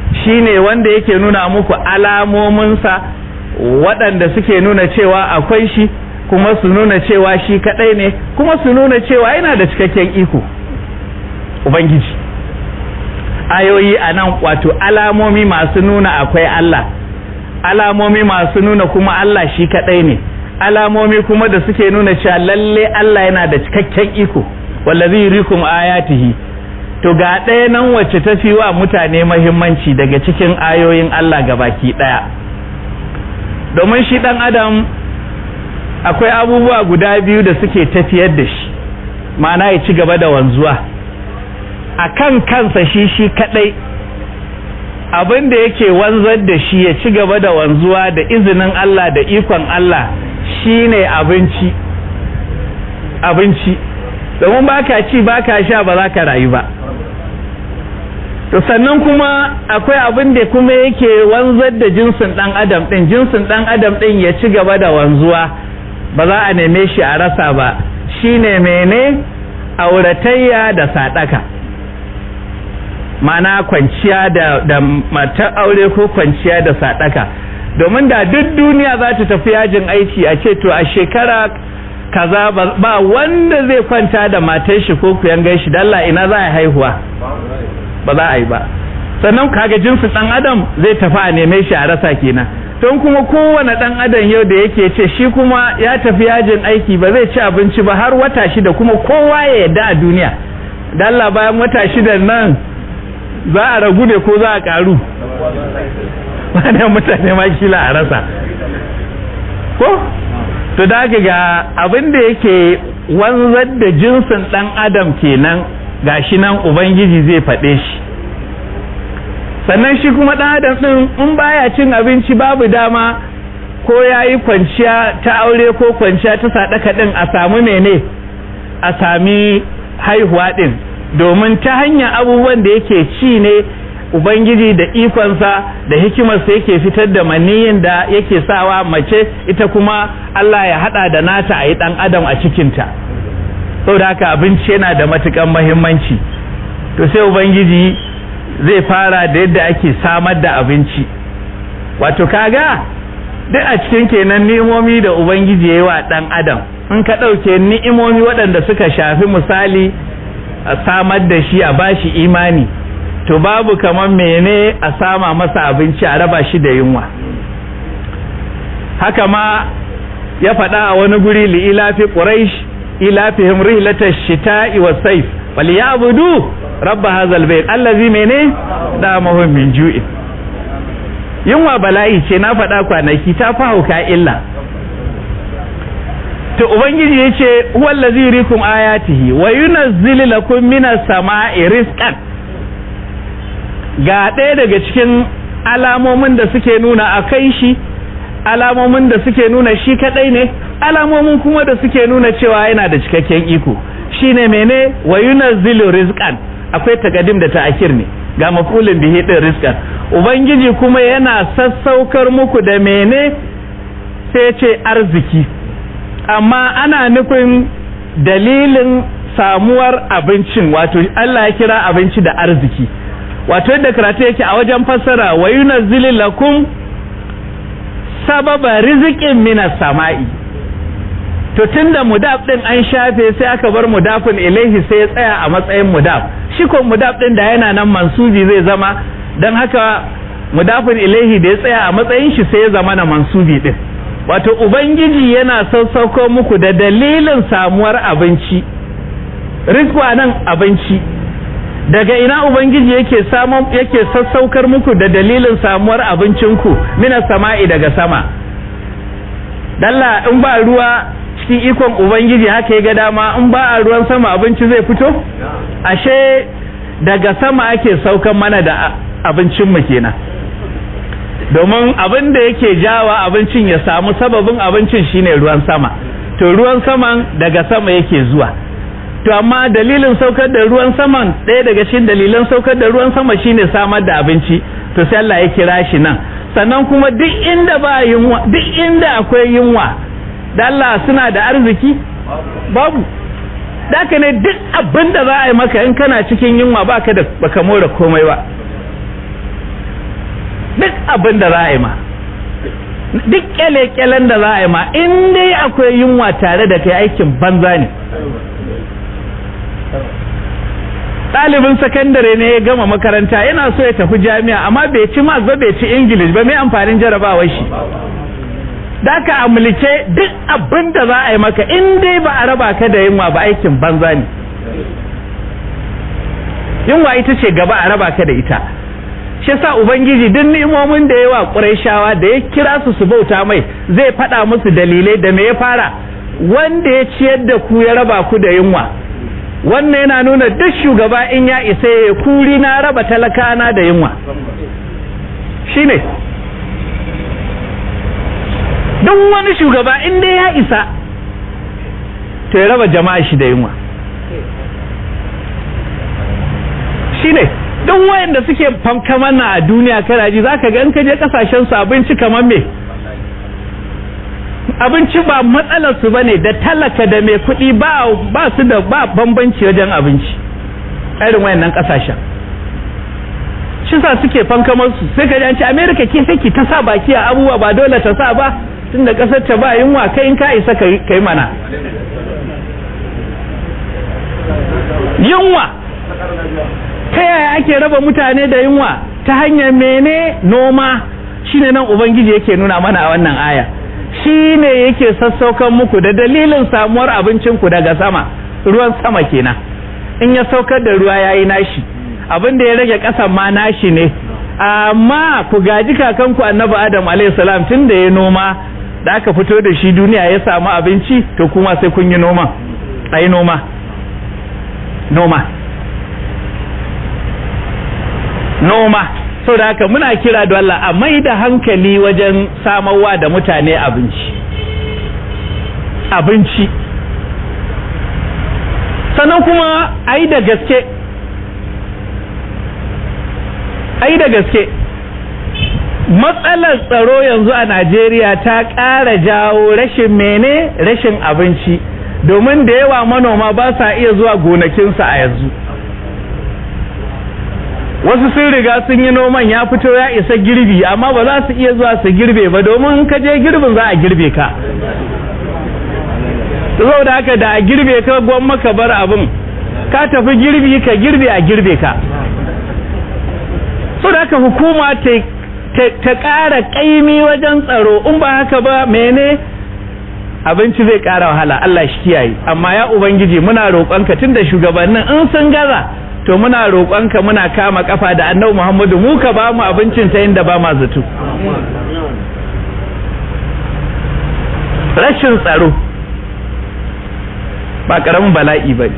S3: shine wanda yake nuna muku alamominsa waɗanda suke nuna cewa akwai shi kuma su nuna cewa shi kaɗai ne kuma su nuna cewa yana da cikakken iko ubangiji ayoyi a nan wato alamomi masu nuna akwai Allah alamomi masu nuna kuma Allah shi kaɗai ne alamomi kuma da suke nuna cewa lalle Allah yana da cikakken iko wallazi yurikum ayatihi to ga ɗaya nan wacce ta fi wa mutane mahimmanci daga cikin ayoyin Allah gabaki ɗaya domin shi ɗan adam akwai abubuwa guda biyu da suke tafiyar da shi ma'ana ya ci gaba da wanzuwa a kan kansa shi shi kaɗai abin da yake wanzar da shi ya ci gaba da wanzuwa da izinin Allah da ikon Allah shine abinci abinci domin baka ci baka sha ba za ka rayu ba to sannan kuma akwai abin da kuma yake wanzar da jinsin dan adam din jinsin dan adam din ya ci gaba da wanzuwa ba za a neme shi a rasa ba shine mene auratayya da sadaka mana kwanciya da, da matar aure ko kwanciya da sadaka domin da duk duniya za ta tafi yajin aiki a ce to a shekara kaza ba wanda zai kwanta da matar shi ko kuyan shi dalla ina za a haihuwa ba za a yi ba sannan kaga jinsin dan adam zai tafi a neme shi a rasa kenan don kuma kowane dan adam yau da yake ce shi kuma ya tafi yajin aiki ba zai ci abinci ba har wata shida kuma kowa ya yadda a duniya dalla bayan wata shida nan za a ragu ne ko za a karu wani mutane ma kila a rasa ko to da ga abin da yake wanzar da jinsin dan adam kenan gashi nan ubangiji zai faɗe shi sannan shi kuma ɗan adam ɗin in baya cin abinci babu dama ko ya yi kwanciya ta aure ko kwanciya ta saɗaka ɗin a samu mene a sami haihuwa ɗin domin ta hanyar abubuwan da yake ci ne ubangiji da ikonsa da hikimarsa yake fitar da maniyin da yake sawa mace ita kuma Allah ya hada da nata a yi dan adam a cikinta saboda haka abinci yana da matukan mahimmanci to sai ubangiji zai fara da yadda ake samar da abinci wato kaga duk a cikin kenan ni'imomi da ubangiji ya yi wa dan adam in ka ɗauke ni'imomi waɗanda suka shafi misali a samar da shi a bashi imani to babu kamar mene a sama masa abinci a raba shi da yunwa haka ma ya faɗa a wani guri li ilafi quraish ilafihim rihlatash shita'i was sayf falyabudu rabb hadzal bayt allazi mene da mahum min ju'in yunwa bala'i ce na faɗa kwanaki ta fa hauka illa to ubangiji yace huwallazi yurikum ayatihi wa yunazzilu lakum minas sama'i rizqan ga ɗaya daga cikin alamomin da suke nuna a kai shi alamomin da suke nuna shi kaɗai ne alamomin kuma da suke nuna cewa yana da cikakken iko shine mene wa yunazzilu rizqan akwai takadim da ta'khir ne ga mafulin bihi din rizqan ubangiji kuma yana sassaukar muku da mene sai ce arziki amma ana nufin dalilin samuwar abincin wato Allah ya kira abinci da arziki wato yadda karatu yake a wajen fassara wa yunazzilu lakum sababa rizikin minas sama'i to tunda mudaf din an shafe sai aka bar mudafin ilaihi sai ya tsaya a matsayin mudaf shi ko mudaf din da yana nan mansubi zai zama dan haka mudafin ilaihi da ya tsaya a matsayin shi sai ya zama na mansubi din wato ubangiji yana sassauko muku da dalilin samuwar abinci rizku nan abinci daga ina ubangiji yake samun yake sassaukar muku da dalilin samuwar abincinku mina sama'i daga sama dalla in ba ruwa cikin ikon ubangiji haka ya ga dama in ba a ruwan sama abinci zai fito ashe daga sama ake saukan mana da abincinmu kenan domin abin da yake jawa abincin ya samu sababin abincin shine ruwan sama to ruwan saman daga sama yake zuwa to amma dalilin saukar da ruwan saman ɗaya daga cikin dalilan saukar da ruwan sama shine samar da abinci to sai Allah ya kira shi nan sannan kuma duk inda ba yunwa duk inda akwai yunwa da Allah suna da arziki babu daka ne duk abin da za a yi maka in kana cikin yunwa baka da baka more komai ba duk abin da za a yi ma duk kyale-kyalen da za a yi ma in dai akwai yunwa tare da kai aikin banza ne ɗalibin sakandare ne ya gama makaranta yana so ya tafi jami'a amma bai ci mas ba bai ci ingilish ba mai amfanin jarabawar shi da ka amulke duk abin da za a yi maka in dai ba a raba ka da yunwa ba aikin banza ne yunwa ita ce gaba a raba ka da ita shi sa ubangiji duk ni'imomin da yawa ƙurayshawa da ya kira su su bauta mai zai faɗa musu dalilai da me ya fara wanda ya ciyar da ku ya raba ku da yunwa wannan yana nuna duk shugaba in ya isa ya kuri na raba talakana da yunwa shine duk wani shugaba in dai ya isa to ya raba jama'a shi da yunwa shine duk wayanda suke fankaman na a duniya kana ji zaka ga in ka je kasashen su abinci kamar me abinci ba matsalar su bane da talaka da mai kuɗi ba ba su da ba bambanci wajen abinci irin wayannan kasashen shi sa suke fankamar su sai ka ji an ce America ke sai ki ta sa baki a abubuwa ba dole ta sa ba tunda kasar ta ba yunwa kai in ka isa kai mana yunwa ta yaya ake raba mutane da yunwa ta hanyar mene noma shine nan ubangiji yake nuna mana a wannan aya shine yake sassaukan muku da dalilin samuwar abincinku daga sama ruwan sama kenan in ya saukar da ruwa yayi nashi abin da ya rage kasan ma nashi ne amma ku gaji kakanku annabi adam alayhi salam tun da ya noma da aka fito da shi duniya ya samu abinci to kuma sai kun yi noma ayi noma noma noma so da haka muna kira da Allah a mai da hankali wajen samarwa da mutane abinci abinci sannan kuma a yi da gaske a yi da gaske matsalar tsaro yanzu a Najeriya ta ƙara jawo rashin mene rashin abinci domin da yawa manoma ba sa iya zuwa gonakinsa a yanzu wasu sun riga sun yi noman ya fito ya isa girbi amma ba za su iya zuwa su girbe ba domin ka je girbin za a girbe ka da haka da a girbe ka gwamma ka bar abin ka tafi girbi ka girbe a girbe ka so da haka hukuma ta ƙara ƙaimi wajen tsaro in ba haka ba mene abinci zai ƙara wahala Allah shi kiyaye amma ya ubangiji muna roƙonka tun da shugabannin in sun gaza to muna roƙonka muna kama kafa da annabi Muhammadu mu ka ba mu abincin ta inda ba ma zato rashin tsaro ba karamin bala'i bane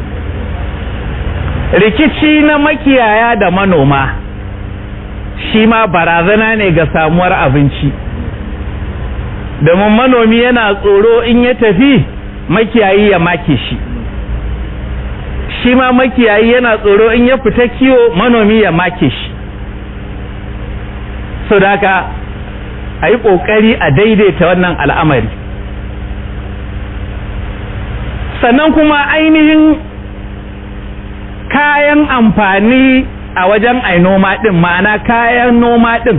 S3: rikici na makiyaya da manoma shi ma barazana ne ga samuwar abinci domin manomi yana tsoro in ya tafi makiyayi ya make shi shi ma makiyayi yana tsoro in ya fita kiwo manomi ya make shi so da haka a yi ƙoƙari a daidaita wannan al'amari sannan kuma ainihin kayan amfani a wajen ai noma ɗin ma'ana kayan noma ɗin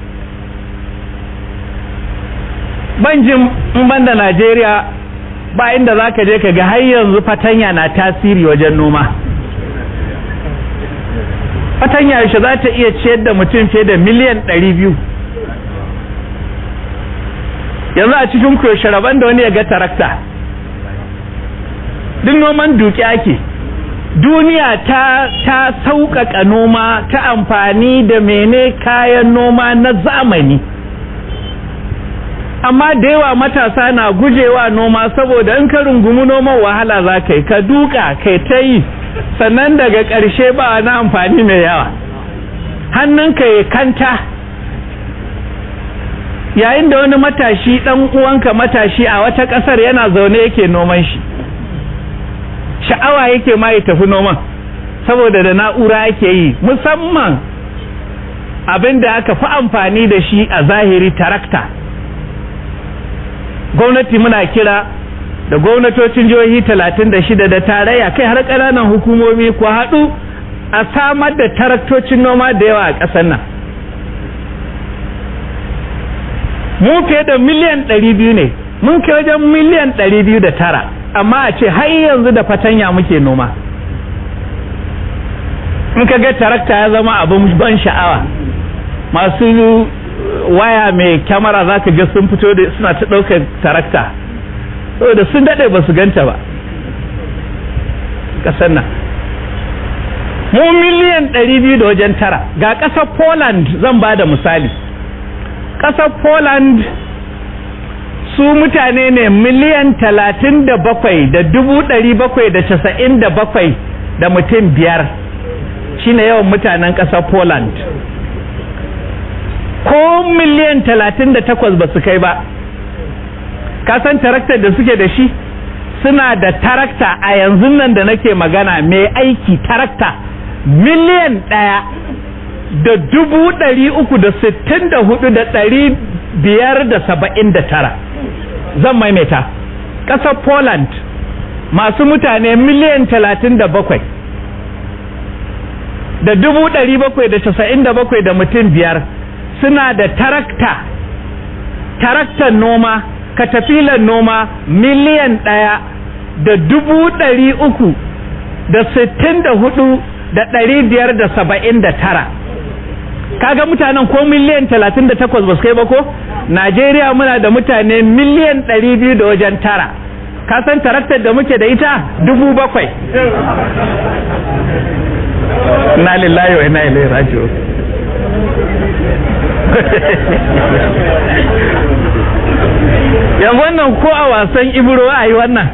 S3: banjin in banda Najeriya ba inda za ka je ka ga har yanzu fatanya na tasiri wajen noma fatanya yaushe za ta iya ciyar da mutum fiye da miliyan ɗari biyu yanzu a cikin yaushe rabon da wani ya ga tarakta duk noman duki ake duniya ta ta sauƙaƙa noma ta amfani da mene kayan noma na zamani amma da yawa matasa na gujewa noma saboda in ka rungumi noman wahala za ka yi ka duka kai ta yi sannan daga ƙarshe ba na amfani mai yawa hannunka ya kanta yayin da wani matashi ɗan uwanka matashi a wata ƙasar yana zaune yake noman shi sha'awa yake ma ya tafi noman saboda da na'ura yake yi musamman abin da aka fi amfani da shi a zahiri tarakta gwamnati muna kira da gwamnatocin jihohi talatin da shida da tarayya kai har ƙananan hukumomi ku haɗu a samar da taraktocin noma da yawa a ƙasar nan mu fiye da miliyan ɗari biyu ne mun kai wajen miliyan ɗari biyu da tara amma a ce har yanzu da fatanya muke noma in ka ga tarakta ya zama abin ban sha'awa masu waya mai kyamara za ka ga sun fito da suna ta ɗaukar tarakta saboda sun daɗe ba su ganta ba ƙasar nan mu miliyan ɗari biyu da wajen tara ga ƙasar poland zan ba da misali ƙasar poland su mutane ne miliyan talatin da bakwai da dubu ɗari bakwai da casa'in da bakwai da mutum biyar shine yawan mutanen ƙasar poland ko miliyan talatin da takwas ba su kai ba kasan taraktar da suke da shi suna da tarakta a yanzu nan da nake magana mai aiki tarakta miliyan ɗaya da dubu ɗari uku da sittin da hudu da ɗari biyar da saba'in da tara zan maimaita ƙasar poland masu mutane miliyan talatin da bakwai da dubu ɗari bakwai da casa'in da bakwai da mutum biyar suna da tarakta taraktan noma katafilan noma miliyan ɗaya da dubu ɗari uku da sittin da hudu da ɗari biyar da saba'in da tara kaga mutanen ko miliyan talatin da takwas ba su kai ba ko najeriya muna da mutane miliyan ɗari biyu da wajen tara ka san taraktar da muke da ita dubu bakwai na lillahi wa ina ilaihi raji'un yanzu wannan ko a wasan ibro a yi wannan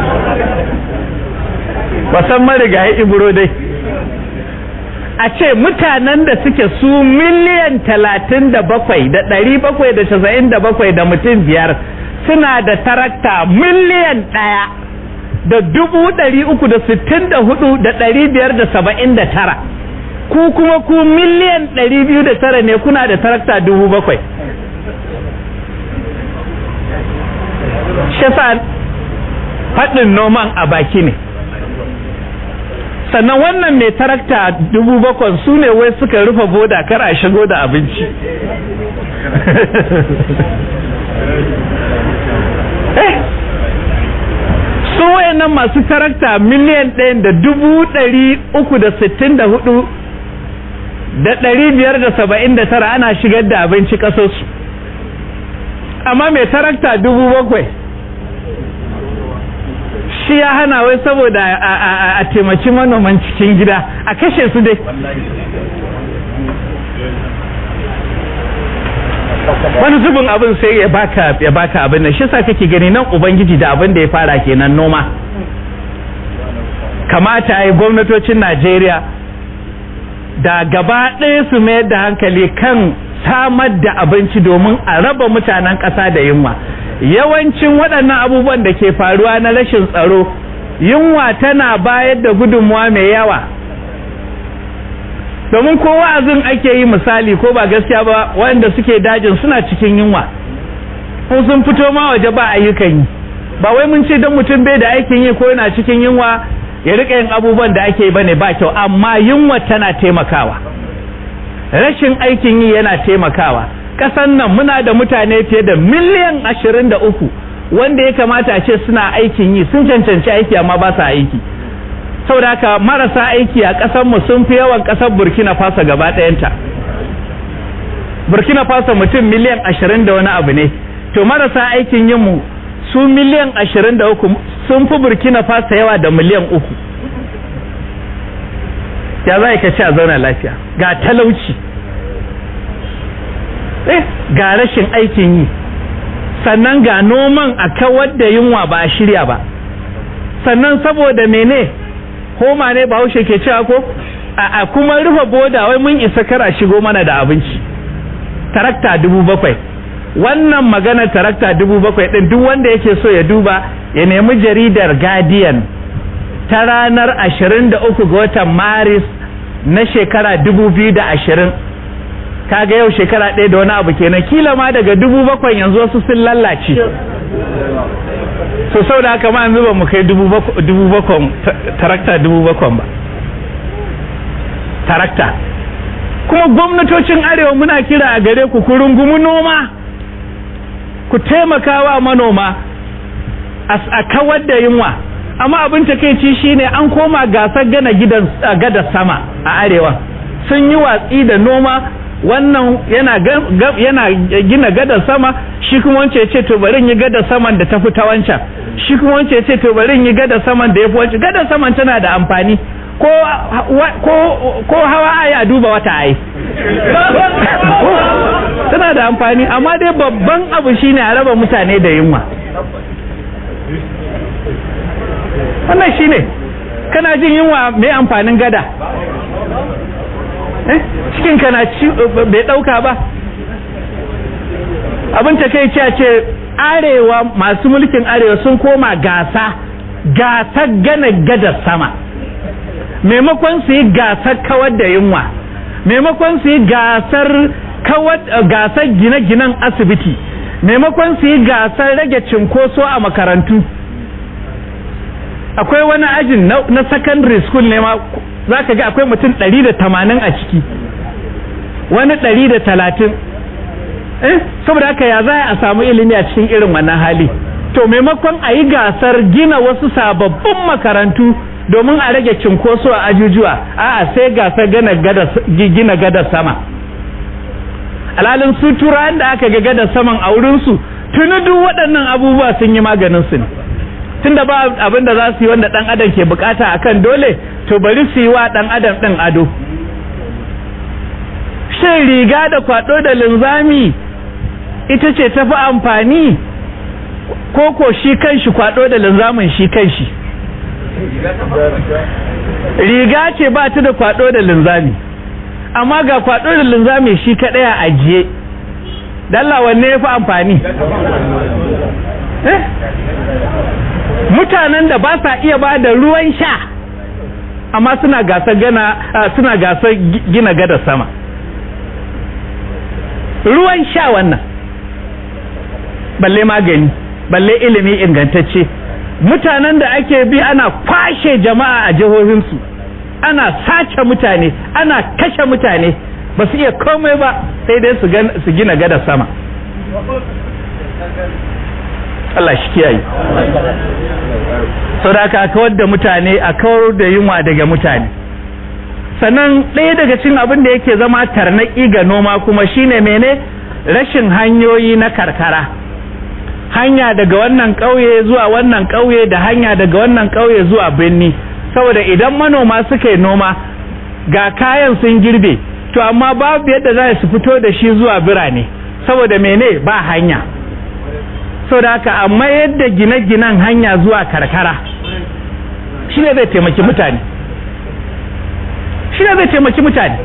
S3: wasan marigayi ibro dai a ce mutanen da suke su miliyan talatin da bakwai da ɗari bakwai da casa'in da bakwai da mutum biyar suna da tarakta miliyan ɗaya da dubu ɗari uku da sittin da hudu da ɗari biyar da saba'in da tara ku kuma ku miliyan ɗari biyu da tara ne kuna da tarakta dubu bakwai shafa faɗin noman a baki ne sannan wannan mai tarakta dubu bakwai su ne wai suka rufe boda kar a shigo da abinci eh su wayannan masu tarakta miliyan ɗaya da dubu ɗari uku da sittin da hudu da ɗari biyar da saba'in da tara ana shigar da abinci ƙasarsu amma mai tarakta dubu bakwai shi ya hana wai saboda a taimaki manoman cikin gida a kashe su dai wani zubin abin sai ya baka ya baka abin nan shi sa kake gani nan ubangiji da abin da ya fara kenan noma kamata ai gwamnatocin Najeriya da gaba ɗaya su mayar da hankali kan samar da abinci domin a raba mutanen ƙasa da yunwa yawancin waɗannan abubuwan da ke faruwa na rashin tsaro yunwa tana bayar da gudunmuwa mai yawa domin ko wa'azin ake yi misali ko ba gaskiya ba wanda suke dajin suna cikin yunwa ko sun fito ma waje ba ayyukan yi ba wai mun ce don mutum bai da aikin yi ko yana cikin yunwa ya rika yin abubuwan da ake yi bane ba kyau amma yunwa tana taimakawa rashin aikin yi yana taimakawa kasan nan muna da mutane fiye da miliyan ashirin da uku wanda ya kamata a ce suna aikin yi sun cancanci aiki amma ba sa aiki saboda haka marasa aiki a ƙasar mu sun fi yawan ƙasar burkina faso gaba ɗayanta burkina faso mutum miliyan ashirin da wani abu ne to marasa aikin yin mu su miliyan ashirin da uku sun fi burkina faso yawa da miliyan uku ya za ka ci a zauna lafiya ga talauci eh ga rashin aikin yi sannan ga noman a kawar da yunwa ba a shirya ba sannan saboda mene homa ne bahaushe ke cewa ko a kuma rufe boda wai mun isa kara shigo mana da abinci tarakta dubu bakwai wannan maganar tarakta dubu bakwai ɗin duk wanda yake so ya duba ya nemi jaridar guardian ta ranar ashirin da uku ga watan maris na shekara dubu biyu da ashirin kaga yau shekara ɗaya da wani abu kenan kila ma daga dubu bakwai yanzu wasu sun lallace so sau da haka ma yanzu ba mu kai dubu bakwan tarakta dubu bakwan ba tarakta kuma gwamnatocin arewa muna kira a gare ku ku rungumi noma ku taimaka wa manoma a kawar da yunwa amma abin takeici shine an koma gasar gana gidan gada sama a arewa sun yi watsi da noma wannan yana yana gina gada sama shi kuma wance ya ce to bari yi gada saman da tafi ta wancan shi kuma wance ya ce to bari yi gada saman da yafi wancan gada saman tana da amfani ko ko ko hawa ai a duba wata ai tana da amfani amma dai babban abu shine a raba mutane da yunwa wannan shine kana jin yunwa mai amfanin gada cikin kana ci bai dauka ba abin ta kai ce arewa masu mulkin arewa sun koma gasa gasar gana gadar sama maimakon su yi gasar kawar da yunwa maimakon su yi gasar kawar gasar gine-ginen asibiti maimakon su yi gasar rage cinkoso a makarantu akwai wani ajin na secondary school ne ma za ka ga akwai mutum ɗari da tamanin a ciki wani ɗari da talatin eh saboda haka ya za a samu ilimi a cikin irin wannan hali to maimakon a yi gasar gina wasu sababbin makarantu domin a rage cinkoso a ajujuwa a'a sai gasar gina gada sama alalin su turawan da aka ga gada saman a wurinsu tuni duk waɗannan abubuwa sun yi maganin su ne tunda ba abin da za su yi wanda ɗan adam ke bukata akan dole to bari su yi wa ɗan adam ɗin ado shin riga da kwaɗo da linzami ita ce tafi amfani ko ko shi kanshi kwaɗo da linzamin shi kanshi riga ce ba ta da kwaɗo da linzami amma ga kwaɗo da linzami shi kaɗai a ajiye dalla wanne ya fi amfani mutanen da ba sa iya ba da ruwan sha amma suna gasar gana suna gasar gina gada sama ruwan sha wannan balle magani balle ilimi ingantacce mutanen da ake bi ana kwashe jama'a a jihohinsu ana sace mutane ana kashe mutane ba su iya komai ba sai dai su gina gada sama Allah shi kiyaye sau da aka kawar da mutane a kawar da yunwa daga mutane sannan ɗaya daga cikin abin da yake zama tarnaƙi ga noma kuma shine mene rashin hanyoyi na karkara hanya daga wannan ƙauye zuwa wannan ƙauye da hanya daga wannan ƙauye zuwa birni saboda idan manoma suka yi noma ga kayan sun girbe to amma babu yadda za su fito da shi zuwa birane saboda mene ba hanya saboda haka amma yadda gine-ginen hanya zuwa karkara shi ne zai taimaki mutane shi ne zai taimaki mutane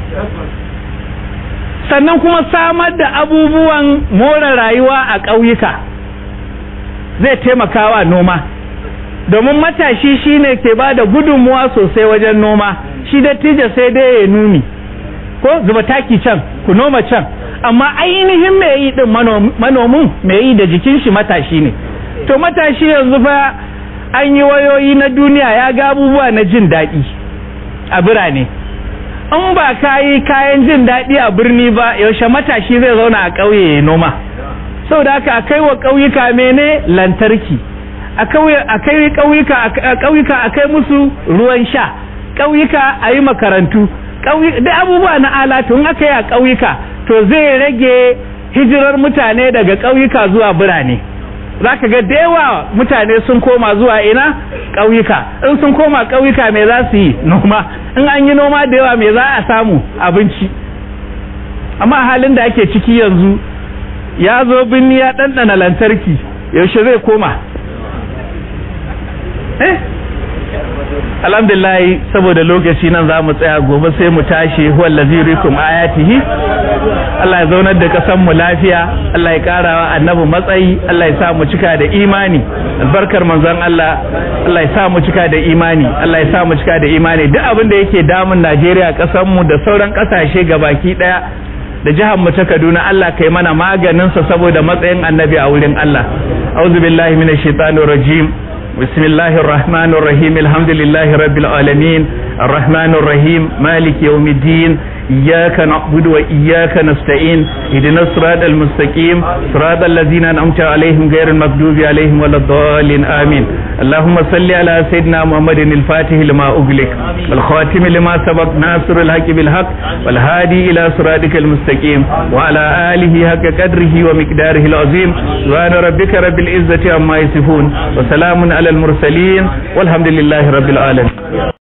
S3: sannan kuma samar da abubuwan more rayuwa a ƙauyuka zai taimakawa noma domin matashi shine ke ba da gudunmuwa sosai wajen noma shi dattijo sai dai ya nuni ko zuba taki can ku noma can amma ainihin mai yi din manomin mai yi da jikin shi matashi ne to matashi yanzu fa an yi wayoyi na duniya ya ga abubuwa na jin daɗi a birane in ba ka yi kayan jin daɗi a birni ba yaushe matashi zai zauna a ƙauye ya noma saboda haka a kai wa ƙauyuka mene lantarki a kai ƙauyuka a kai musu ruwan sha ƙauyuka a yi makarantu da abubuwa na alatu in aka yi a ƙauyuka to zai rage hijirar mutane daga ƙauyuka zuwa birane za ka ga da yawa mutane sun koma zuwa ina ƙauyuka in sun koma ƙauyuka me za su yi noma in an yi noma da yawa me za a samu abinci amma halin da ake ciki yanzu ya zo binni ya ɗanɗana lantarki yaushe zai koma eh alhamdulillah saboda lokaci nan za mu tsaya gobe sai mu tashi huwa allazi rikum ayatihi Allah ya zaunar da kasan mu lafiya Allah ya karawa annabi matsayi Allah ya sa mu cika da imani albarkar manzon Allah Allah ya sa mu cika da imani Allah ya sa mu cika da imani duk abin da yake damun Najeriya kasan mu da sauran kasashe gabaki daya da jihar mu ta Kaduna Allah kai mana maganin sa saboda matsayin annabi a wurin Allah a'udhu billahi minash shaitanir rajim بسم الله الرحمن الرحيم الحمد لله رب العالمين الرحمن الرحيم مالك يوم الدين إياك نعبد وإياك نستعين اهدنا الصراط المستقيم صراط الذين أنعمت عليهم غير المغضوب عليهم ولا الضالين آمين اللهم صل على سيدنا محمد الفاتح لما أغلق والخاتم لما سبق ناصر الحق بالحق والهادي إلى صراطك المستقيم وعلى آله حق قدره ومقداره العظيم سبحان ربك رب العزة عما يصفون وسلام على المرسلين والحمد لله رب العالمين